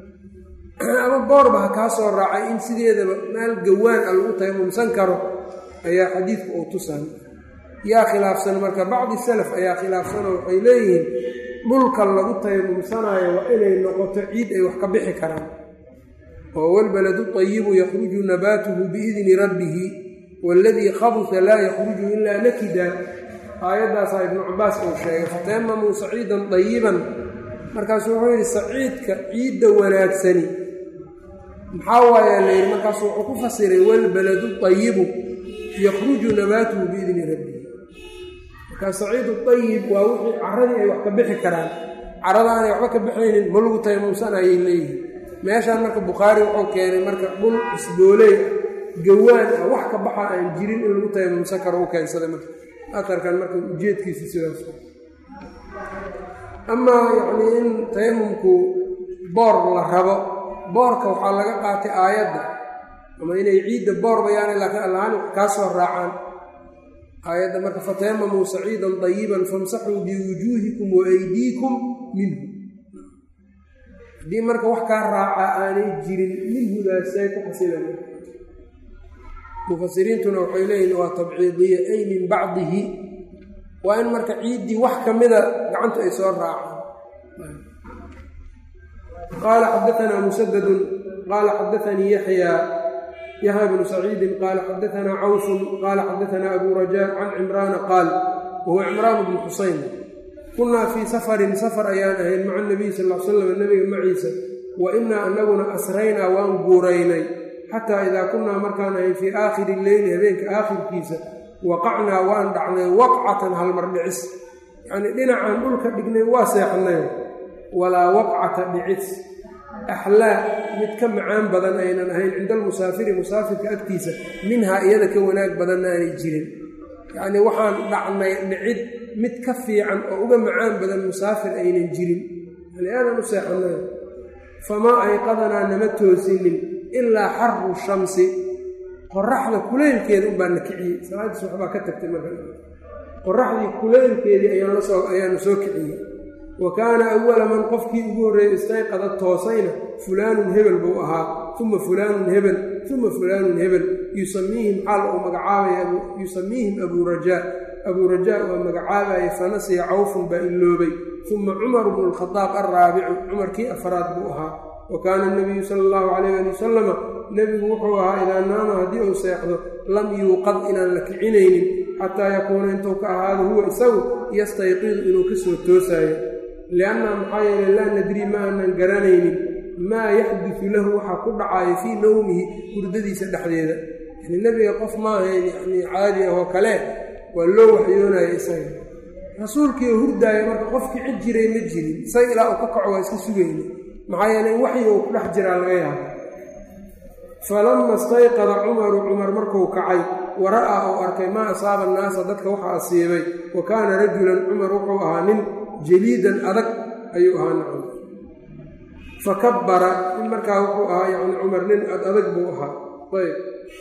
ama boorba ha kaa soo raacay in sideedaba meel gawaan ah lagu tayamumsan karo ayaa xadiidku uu tusan yaa khilaafsan marka bacdi salaf ayaa khilaafsanoo waxay leeyihiin dhulka lagu tayamumsanaayo waa inay noqoto ciid ay wax ka bixi karaan oo walbaladu tayibu yakhruju nabaatuhu biidni rabbihi waaladii khabusa laa yakhruju ilaa nakida aayaddaasaa ibnu cabaas uu sheegay fatayamamuu saciidan dayiban markaasuu wuxuu yidhi saciidka ciidda wanaagsani maxaa waayaa la yidhi markaasuu wuxuu ku fasiray walbaladu tayibu yakhruju nabaatuhu biidni rabbihi markaa saciidu ayib waa wixii caradii ay wax ka bixi karaan carada aanay waxba ka bixaynin ma lagu tayamumsanayay leeyihin meeshaan marka bukhaari wuxuu keenay marka dhul isbooley gawaan ah wax ka baxa aan jirin in lagu tayamumsan karo u keensaday marka atarkan marka ujeedkiisa sidaas amaa yacnii in tayamumku boor la rabo boorka waxaa laga qaatay aayadda ama inay ciidda boor bayaana laakiin allahaan wax kaa soo raacaan aayadda marka fatayamamuu saciidan dayiban famsaxuu biwujuuhikum wa aydiikum minhu haddii marka wax kaa raaca aanay jirin minhudaasay ku xasilan mufasiriintuna waxay leeyihin waa tabciidiya ay min bacdihi waa in marka ciiddii wax ka mida gacantu ay soo raacaan qaala xadaanaa musadadun qaala xadaanii yaxya yaxya bnu saciidin qaala xadaanaa cawfun qaala xadaanaa abu rajaa can cimraana qaal wahuwa cimraan bnu xusayn kunnaa fii safarin safar ayaan ahayn maca nabiy sal l slam nabiga maciisa wa innaa anaguna asraynaa waan guuraynay xataa idaa kunnaa markaan ahayn fii aakhiri leyli habeenka aakhirkiisa waqacnaa waan dhacnay waqcatan halmar dhicis yacnii dhinacaan dhulka dhignay waa seexnay walaa waqcata dhicis axlaa mid ka macaan badan aynan ahayn cinda almusaafiri musaafirka agtiisa minhaa iyada ka wanaag badanna aanay jirin yacnii waxaan dhacnay dhicid mid ka fiican oo uga macaan badan musaafir aynan jirin yani aanan u seexanay famaa ayqadanaa nama toosinin ilaa xaru shamsi qoraxda kuleylkeeda unbaa na kiciyey salaadiis waxbaa ka tagtay marka qoraxdii kuleylkeedii ayaanu soo kiciyey wa kaana awala man qofkii ugu horreeyey istayqada toosayna fulaanun hebel buu ahaa uma fulaanun hebel uma fulaanun hebel yusamiihim xaal uu magacaabaya yusamiihim abuu rajaa abuu rajaa waa magacaabaya fanasiya cawfun baa iloobay uma cumaru bnu lkhadaab alraabicu cumarkii afraad buu ahaa wa kaana nabiyu sala allahu calayh ali wasalama nebigu wuxuu ahaa idaa naama haddii uu seexdo lam yuuqad inaan la kicinaynin xataa yakuuna intuu ka ahaado huwa isagu yastayqidu inuu ka soo toosaayo lianna maxaa yeele laa nadrii ma aanan garanaynin maa yaxdisu lahu waxaa ku dhacayo fii nowmihi hurdadiisa dhexdeeda yani nebiga qof maahayn yani caadi ahoo kale waa loo waxyoonaya isaga rasuulkiio hurdaayo marka qof kici jiray ma jirin isaga ilaa uu ka kaco waa iska sugayna maxaa yeele in waxyi uu ku dhex jiraa laga yaabo falama istayqada cumaru cumar markuu kacay wa ra'aa uu arkay maa asaaba annaasa dadka waxa asiibay wa kaana rajulan cumar wuxuu ahaa nin jaliidan adag ayuu ahaa nacam fa kabbara in markaa wuxuu ahaa yacni cumar nin ad adag buu ahaa ayb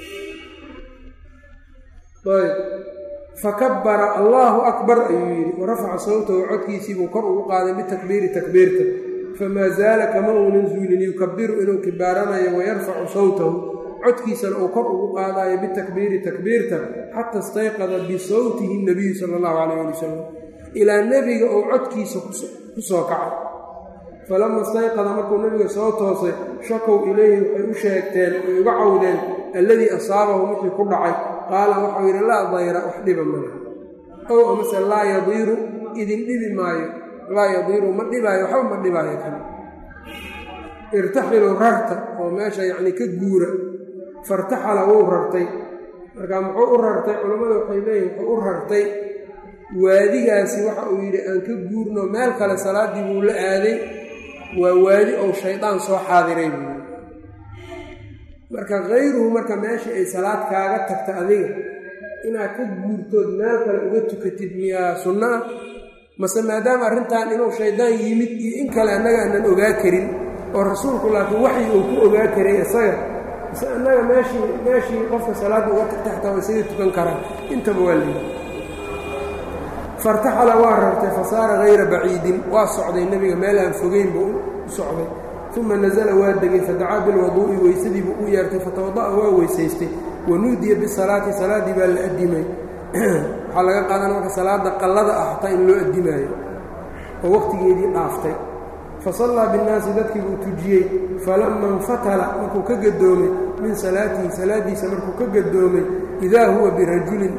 ayb fakabbara allaahu akbar ayuu yidhi wa rafaca sawtahu codkiisiibuu kor ugu qaaday bitakbiiri takbiirta famaa zaala kama uunan zuulin yukabiru inuu kibaaranayo wayarfacu sawtahu codkiisana uu kor ugu qaadayo bitakbiiri takbiirta xata istayqada bisawtihi nabiyu sala allahu calayh ali wasalam ilaa nebiga uu codkiisa ku soo kacay falama istayqada markuu nebiga soo toosay shakow ilayhi waxay u sheegteen oy uga cawdeen alladii asaabahu wixii ku dhacay qaala waxau yidhi laa dayra wax dhiba malaha ow amase laa yadiiru idin dhibi maayo laa yadiiru ma dhibaayo waxba ma dhibaayo kan irtaxilu rarta oo meesha yacni ka guura fartaxala wuu rartay marka muxuu u rartay culammada waxay leeyihin wuxuu u rartay waadigaasi waxa uu yidhi aan ka guurno meel kale salaaddii buu la aaday waa waadi ou shaydaan soo xaadiray buu yidhi marka kayruhu marka meeshii ay salaad kaaga tagta adiga inaad ka guurtood meel kale uga tukatid miyaa sunno ah mase maadaama arrintan inuu shaydaan yimid iyo in kale annaga aanan ogaa karin oo rasuulku laakiin waxyi uu ku ogaa karay isaga mase annaga meeshii meeshii qofka salaadda uga tagta xataa waa isaga tukan karaa intaba waa liyi fartaxala waa rartay fasaara hayra baciidin waa socday nebiga meel aan fogeynba u socday uma nasala waa degay fadacaa bilwaduu'i weysadiibuu u yeertay fatawada'a waa weysaystay wanuudiya bisalaati salaaddii baa la addimay waxaa laga qaadan marka salaada qallada ah xataa in loo addimaayo oo waqtigeedii dhaaftay fa sallaa binnaasi dadkii buu tujiyey falama infatala markuu ka gadoomay min salaatihi salaaddiisa markuu ka gadoomay idaa huwa birajulin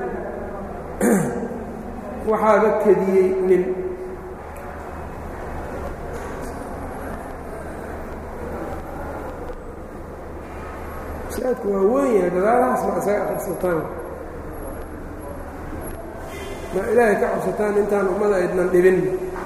waxaaba kediyey nin masaajidku waa weyn yahay dadaalahaas ma isaga cabsataan ma ilaahay ka cabsataan intaan ummada aydnan dhibin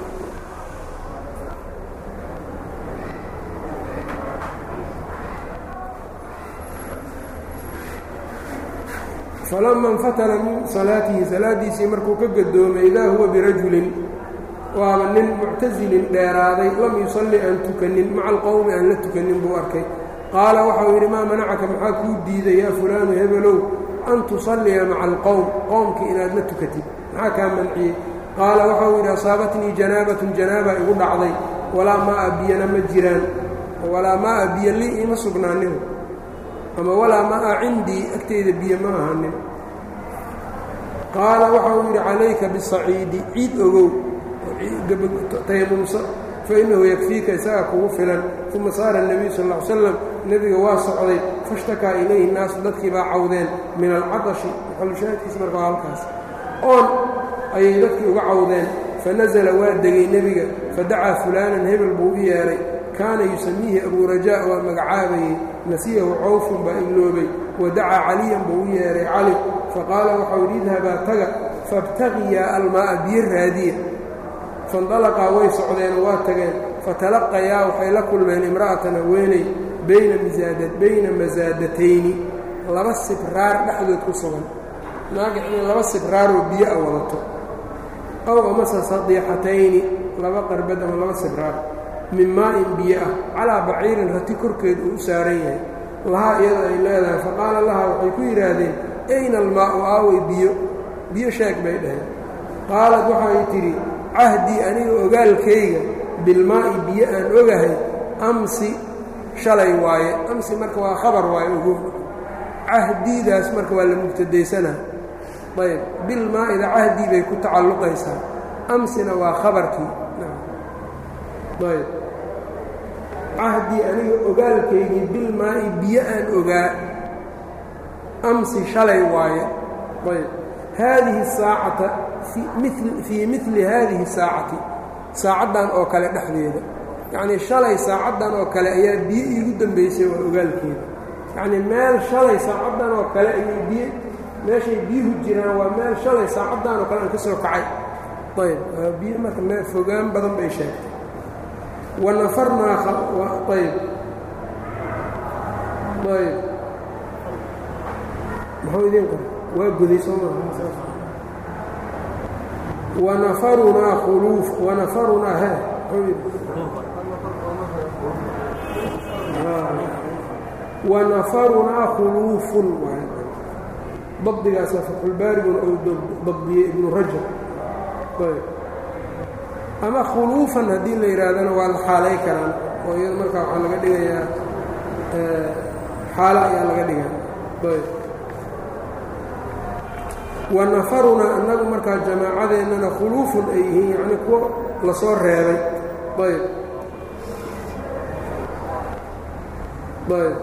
falama infatala min salaatihi salaaddiisii markuu ka gadoomay idaa huwa birajulin waaba nin muctasilin dheeraaday lam yusalli aan tukanin maca alqowmi aan la tukanin buu arkay qaala waxau yidhi maa manacaka maxaa kuu diiday yaa fulaanu hebelow an tusalliya maca alqowm qowmkii inaad la tukatid maxaa kaa manciyey qaala waxau yidhi asaabatnii janaabatun janaaba igu dhacday walaa maa biyana ma jiraan walaa maa biyo lii iima sugnaanin ama walaa maa cindii agteyda biyo ma ahanin qaala waxau yidhi calayka bisaciidi ciid ogow tayamumsa fainahu yakfiika isagaa kugu filan uma saara الnabiyu sal ll ly slam nebiga waa socday faاshtakaa ilayhi naasu dadkii baa cawdeen min alcadashi maxalushaahidkiisa marka waa halkaas oon ayay dadkii uga cawdeen fanasla waa degay nebiga fadacaa fulaanan hebel buu u yeedhay kaana yusamiihi abuu rajaa waa magacaabayey nasiyahu cawfun baa iloobay wadacaa caliyan buu u yeedhay cali faqaala waxau yidhi idhabaa taga faاbtagiyaa almaa'a biyo raadiya faindalaqaa way socdeen waa tageen fatalaqayaa waxay la kulmeen imra'atan haweeney bayna bayna masaadatayni laba sibraar dhexdood ku sugan naaga inay laba sibraaroo biyo a wadato ow amase sadiixatayni laba qarbad ama laba sibraar min maa'in biyo ah calaa baciirin rati korkeed uu u saaran yahay lahaa iyada ay leedahay faqaala lahaa waxay ku yidhaahdeen ayna almaa'u aaway biyo biyo sheeg bay dhaheen qaalad waxay tidhi cahdii aniga ogaalkayga bilmaa'i biyo aan ogahay amsi shalay waaye amsi marka waa khabar waaye ogo cahdiidaas marka waa la mubtadaysanaa ayb bilmaa'ida cahdii bay ku tacalluqaysaa amsina waa khabarkii ayb cahdii aniga ogaalkaygii bilmaa'i biyo aan ogaa amsi shalay waaye ayb haadihi saacata fii mili haadihi saacati saacaddan oo kale dhexdeeda yacnii shalay saacaddan oo kale ayaa biyo iigu dambaysay waa ogaalkeeda yacnii meel shalay saacaddan oo kale ayay biyo meeshay biyuhu jiraan waa meel shalay saacaddan oo kale aan ka soo kacay ayb biyo marka meel fogaan badan bay sheegtay wanafarnaa ayb ayb muxuu idiin qora waa goday soo maaha wanafarunaa khuluuf wanafarunaa he wanafarunaa khuluufun dabdigaasa fatxulbaariguna ou dabdiyey ibnu rajab ayb ama khuluufan haddii la yidhaahdana waa la xaalay karaan oo iyada markaa waxaa laga dhigayaa xaalo ayaa laga dhigaa ayb wanafarunaa annagu markaa jamaacadeennana khuluufun ay yihiin yacnii kuwo lasoo reebay ayb ayb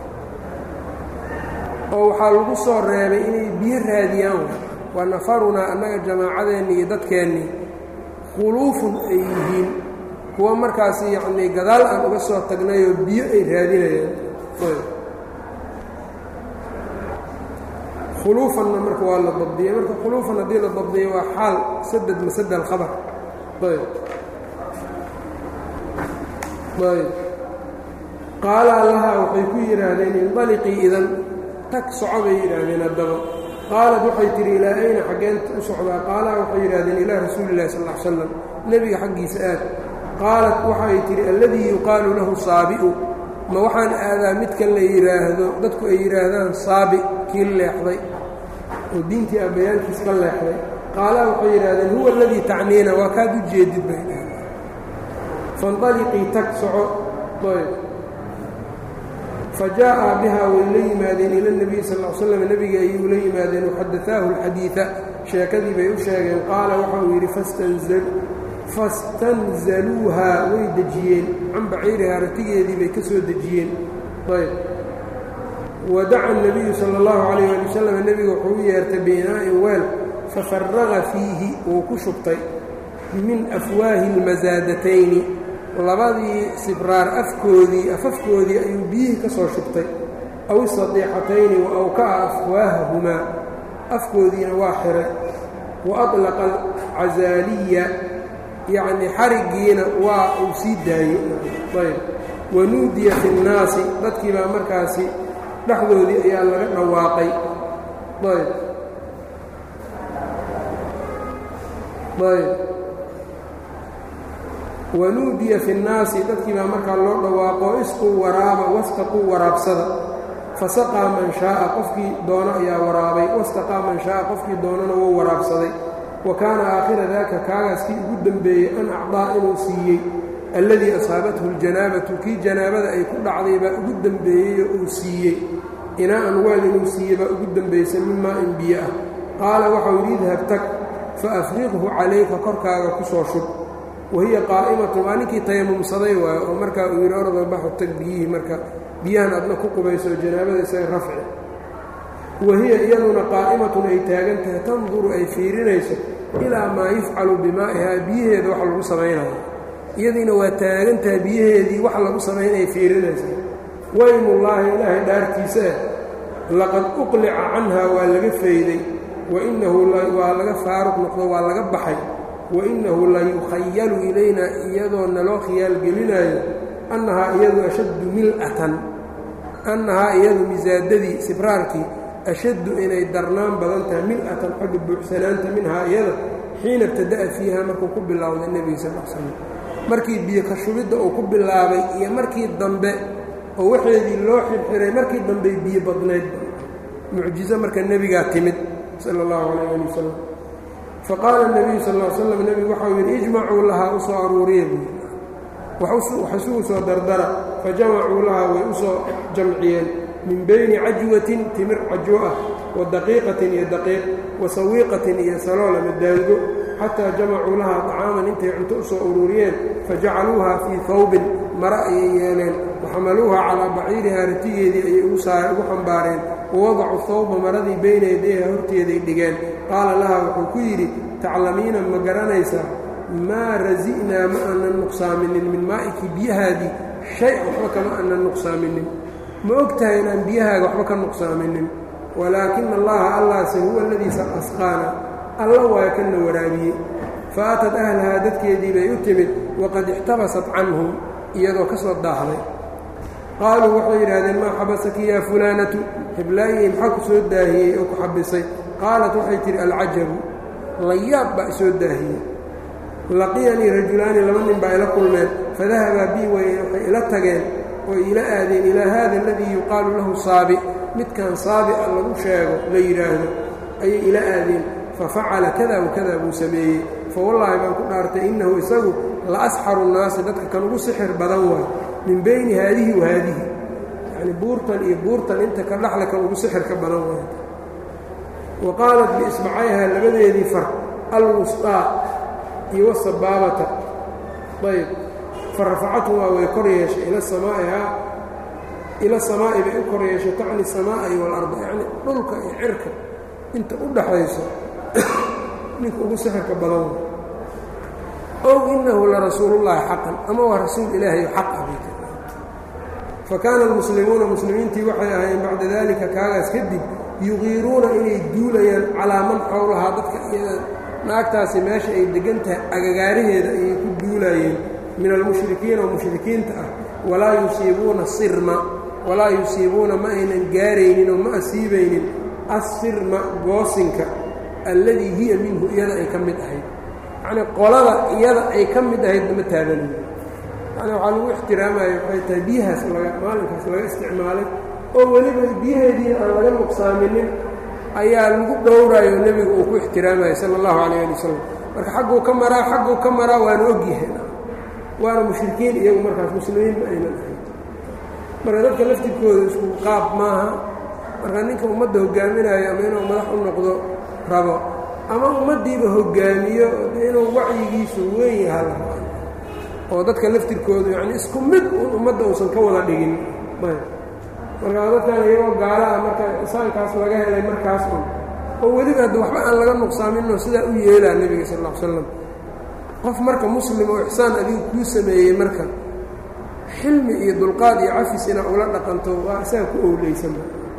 oo waxaa lagu soo reebay inay biyo raadiyaan waa nafarunaa annaga jamaacadeenni iyo dadkeennii khuluufun ay yihiin kuwa markaasi yacnii gadaal aan uga soo tagnayoo biyo ay raadinayaan khuluufanna marka waa la dabdiyey marka khuluufan haddii la dabdiyey waa xaal saded masad alkhabar ayb ayb qaalaa lahaa waxay ku yidhaahdeen indaliqii idan tag soco bay yidhaahdeen haddaba qaalad waxay tidhi ilaa ayna xaggeen u socdaa qaalaa waxay yidhahdeen ilaa rasuuli illahi sal l slam nebiga xaggiisa aad qaalat waxay tidhi alladii yuqaalu lahu saabi'u ma waxaan aadaa midkan la yidhaahdo dadku ay yidhaahdaan saabi kii leexday oo diintii abbayaalkiis ka leexday qaalaa waxay yidhahdeen huwa aladii tacniina waa kaad u jeedid bay dhahdeen faindaliqii tag soco ayb fajaa'a bihaa way la yimaadeen ila nebiyi sal l slam nebiga ayay ula yimaadeen waxadaaahu alxadiida sheekadii bay u sheegeen qaala waxa uu yidhi fastanzaluuhaa way dejiyeen can baciirihaa ratigeedii bay ka soo dejiyeen ayb wadaca الnabiyu salى اllahu calayh ali wasalam nebiga wuxuu u yeertay biinaa'in weel fafaraqa fiihi wuu ku shubtay min afwaahi اlmasaadatayni labadii sibraar afkoodii afafkoodii ayuu biyihii ka soo shubtay aw isadiixatayni wa awka'a afwaahahumaa afkoodiina waa xiray wa aطlaqa alcazaaliya yacnii xariggiina waa uu sii daayey ayb wanuudiya fi اnnaasi dadkii baa markaasi dhexdoodii ayaa laga dhawaaqay ayb ayb wanuudiya fi nnaasi dadkii baa markaa loo dhawaaqo isquu waraaba wastaquu waraabsada fasaqaa man shaaa qofkii doono ayaa waraabay wastaqaa man shaaa qofkii doonana wou waraabsaday wa kaana aakhira daaka kaagaas kii ugu dembeeyey an acdaa inuu siiyey alladii asaabathu ljanaabatu kii janaabada ay ku dhacday baa ugu dembeeyey oo uu siiyey inaa'an weel inuu siiyey baa ugu dembaysay min maa-in biyo ah qaala waxau yidhi idhab tag fa afriqhu calayka korkaaga ku soo shub wahiya qaa'imatu waa ninkii tayamumsaday waayo oo markaa uu yidhi orda baxu tag biyihii marka biyahan adna ku qubayso janaabada isaga rafci wahiya iyaduna qaa'imatun ay taagan tahay tanduru ay fiirinayso ilaa maa yufcalu bimaa'ihaa biyaheeda wax lagu samaynayo iyadiina waa taagan tahay biyaheedii wax lagu samaynaya fiirinaysa waymullaahi ilaahay dhaartiisa eh laqad uqlica canhaa waa laga fayday wainahu waa laga faaruq noqdo waa laga baxay wainahu la yukhayalu ilayna iyadoo naloo khiyaalgelinaayo annahaa iyadu ashaddu mil'atan annahaa iyadu misaadadii sibraarkii ashaddu inay darnaan badan tahay mil'atan xagga buuxsanaanta minhaa iyada xiina ibtada'a fiiha markuu ku bilowday nebiga sal l slam markii biyo ka shubidda uu ku bilaabay iyo markii dambe oo waxeedii loo xirxiray markii dambey biyo badnayd mucjizo marka nebigaa timid sala allahu calayh ali wasalam faqaala nebiyu sal l slam nebigu waxau yidhi ijmacuu lahaa u soo aruuriya buui wax isugu soo dardara fajamacuu lahaa way u soo jamciyeen min bayni cajwatin timir cajwo ah wa daqiiqatin iyo daqiiq wa sawiiqatin iyo salool ama daango xataa jamacuu lahaa طacaaman intay cunto u soo ururiyeen fajacaluuha fii hawbin mare ayay yeeleen waxamaluuha calaa baciirihaa ratigeedii ayay ugu xambaareen wawadacuu hawba maradii bayna yadayha horteeday dhigeen qaala laha wuxuu ku yidhi taclamiina ma garanaysaa maa rasi'naa ma aanan nuqsaaminin min maa'iki biyahaadii shay waxba kama aanan nuqsaaminin ma og tahay inaan biyahaaga waxba ka nuqsaaminin walaakina allaha allaase huwa aladiisa asqaana alla waa kana waraabiyey fa aatad ahlahaa dadkeedii bay u timid waqad ixtabasat canhum iyadoo ka soo daahday qaaluu waxay yidhaahdeen maa xabasaki yaa fulaanatu hiblaa'iyi maxaa ku soo daahiyey oo ku xabisay qaalat waxay tidhi alcajabu layaab baa isoo daahiyey laqiyanii rajulaani laba nin baa ila kulmeen fadahabaa bii way waxay ila tageen oy ila aadeen ilaa haada aladii yuqaalu lahu saabi midkan saabica lagu sheego la yidhaahdo ayay ila aadeen fafacala kada wakada buu sameeyey fawallaahi baan ku dhaartay innahu isagu la asxaru nnaasi dadka kan ugu sixir badan waay min bayni haadihi wa haadihi yacni buurtan iyo buurtan inta ka dhaxla kan ugu sixirka badan waay wa qaalat biisbacayhaa labadeedii far alwusطaa iyo wasabaabata ayb farafacathumaa way kor yeeshay ila samaa'ihaa ila samaa'i bay u kor yeeshay tacni samaa'i waalarda yacni dhulka iyo cirka inta u dhaxayso ninka ugu sixirka badan way ow inahu larasuulullaahi xaqan ama waa rasuul ilaahay oo xaq ah bay tir fa kaana almuslimuuna muslimiintii waxay ahaayeen bacda daalika kaagaas kadib yuqiiruuna inay duulayaan calaa man xowlahaa dadka iyada naagtaasi meesha ay deggan tahay agagaaraheeda ayay ku duulaayeen min almushrikiina oo mushrikiinta ah walaa yusiibuuna sirma walaa yusiibuuna ma aynan gaaraynin oo ma asiibaynin assirma goosinka alladii hiya minhu iyada ay ka mid ahayd yacnii qolada iyada ay ka mid ahayd lama taabanayo yacni waxaa lagu ixtiraamaya waxay tahay biyahaas laga maalinkaas laga isticmaalay oo weliba biyaheediina aan laga nuqsaaminin ayaa lagu dhowraayo nebiga uu ku ixtiraamaya sala allahu calayh ali wasalam marka xagguu ka maraa xagguu ka maraa waana ogyahay waana mushrikiin iyagu markaas muslimiin ma aynan ahayn marka dadka laftirkooda isku qaab maaha marka ninka ummadda hogaaminayo ama inuu madax u noqdo rabo ama ummaddiiba hogaamiyo inuu wacyigiisu weyn yaha la rabo oo dadka laftirkoodu yacni isku mid un ummadda uusan ka wada dhigin marka dadkan iyagoo gaala ah marka isaankaas laga helay markaas un oo weliba hadda waxba aan laga nuqsaaminoo sidaa u yeelaa nebiga sal alla ly slam qof marka muslim oo ixsaan adigu kuu sameeyey marka xilmi iyo dulqaad iyo cafis inaa ula dhaqanto waa isaga ku owleysan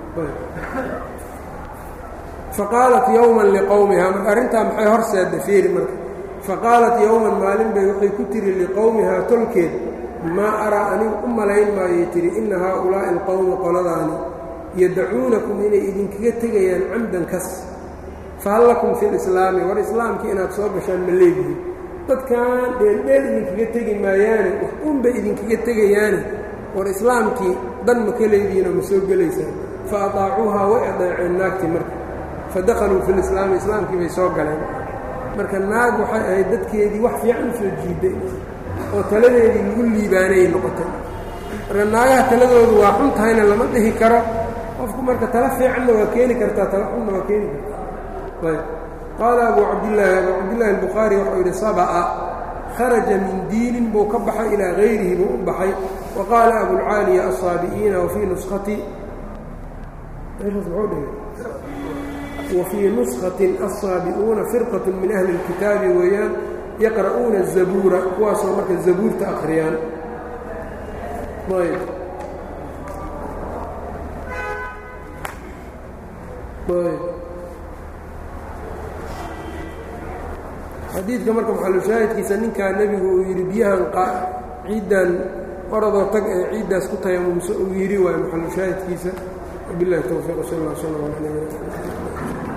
faqaalat yowman liqowmihaa marka arrintaa maxay horseeda fiiri marka faqaalat yowman maalin bay waxay ku tihi liqowmihaa tolkeed maa araa anigu u malayn maayay tihi inna haaulaa'i alqowmi qoladaani yadacuunakum inay idinkaga tegayaan camdan kas fahal lakum fi lislaami war islaamkii inaad soo gashaan ma leedihi dadkan dheeldheel idinkaga tegi maayaane wax unbay idinkaga tegayaane war islaamkii dan ma ka leedihiinoo ma soo gelaysaan fa ataacuuhaa way adeeceen naagtii marka fa dakhaluu fi lislaami islaamkii bay soo galeen marka naag waxay ahayd dadkeedii wax fiican soo jiiday oo taladeedii lagu liibaanayay noqotay marka naagaha taladoodu waa xun tahayna lama dhihi karo qofku marka tala fiicanna waa keeni kartaa tala xunna waa keeni kartaa ayb qaala abu cabdillaahi abu cabdillahi albukhaari waxau yidhi saba'a kharaja min diinin buu ka baxay ilaa hayrihi buu u baxay wa qaala abulcaaliya asaabi'iina wafii nuskati wafii nuskatin assaabi'uuna firqatu min ahli اlkitaabi weeyaan yaqra'uuna الzabuura kuwaasoo marka zabuurta akhriyaan ayb ayb xadiidka marka maxalushaahidkiisa ninkaa nebigu uu yidhi biyahan ciiddan oradoo tag ee ciiddaas ku tayamumso uu yidhi waayo maxalushaahidkiisa wabilahi towfiiq sal اlla sl l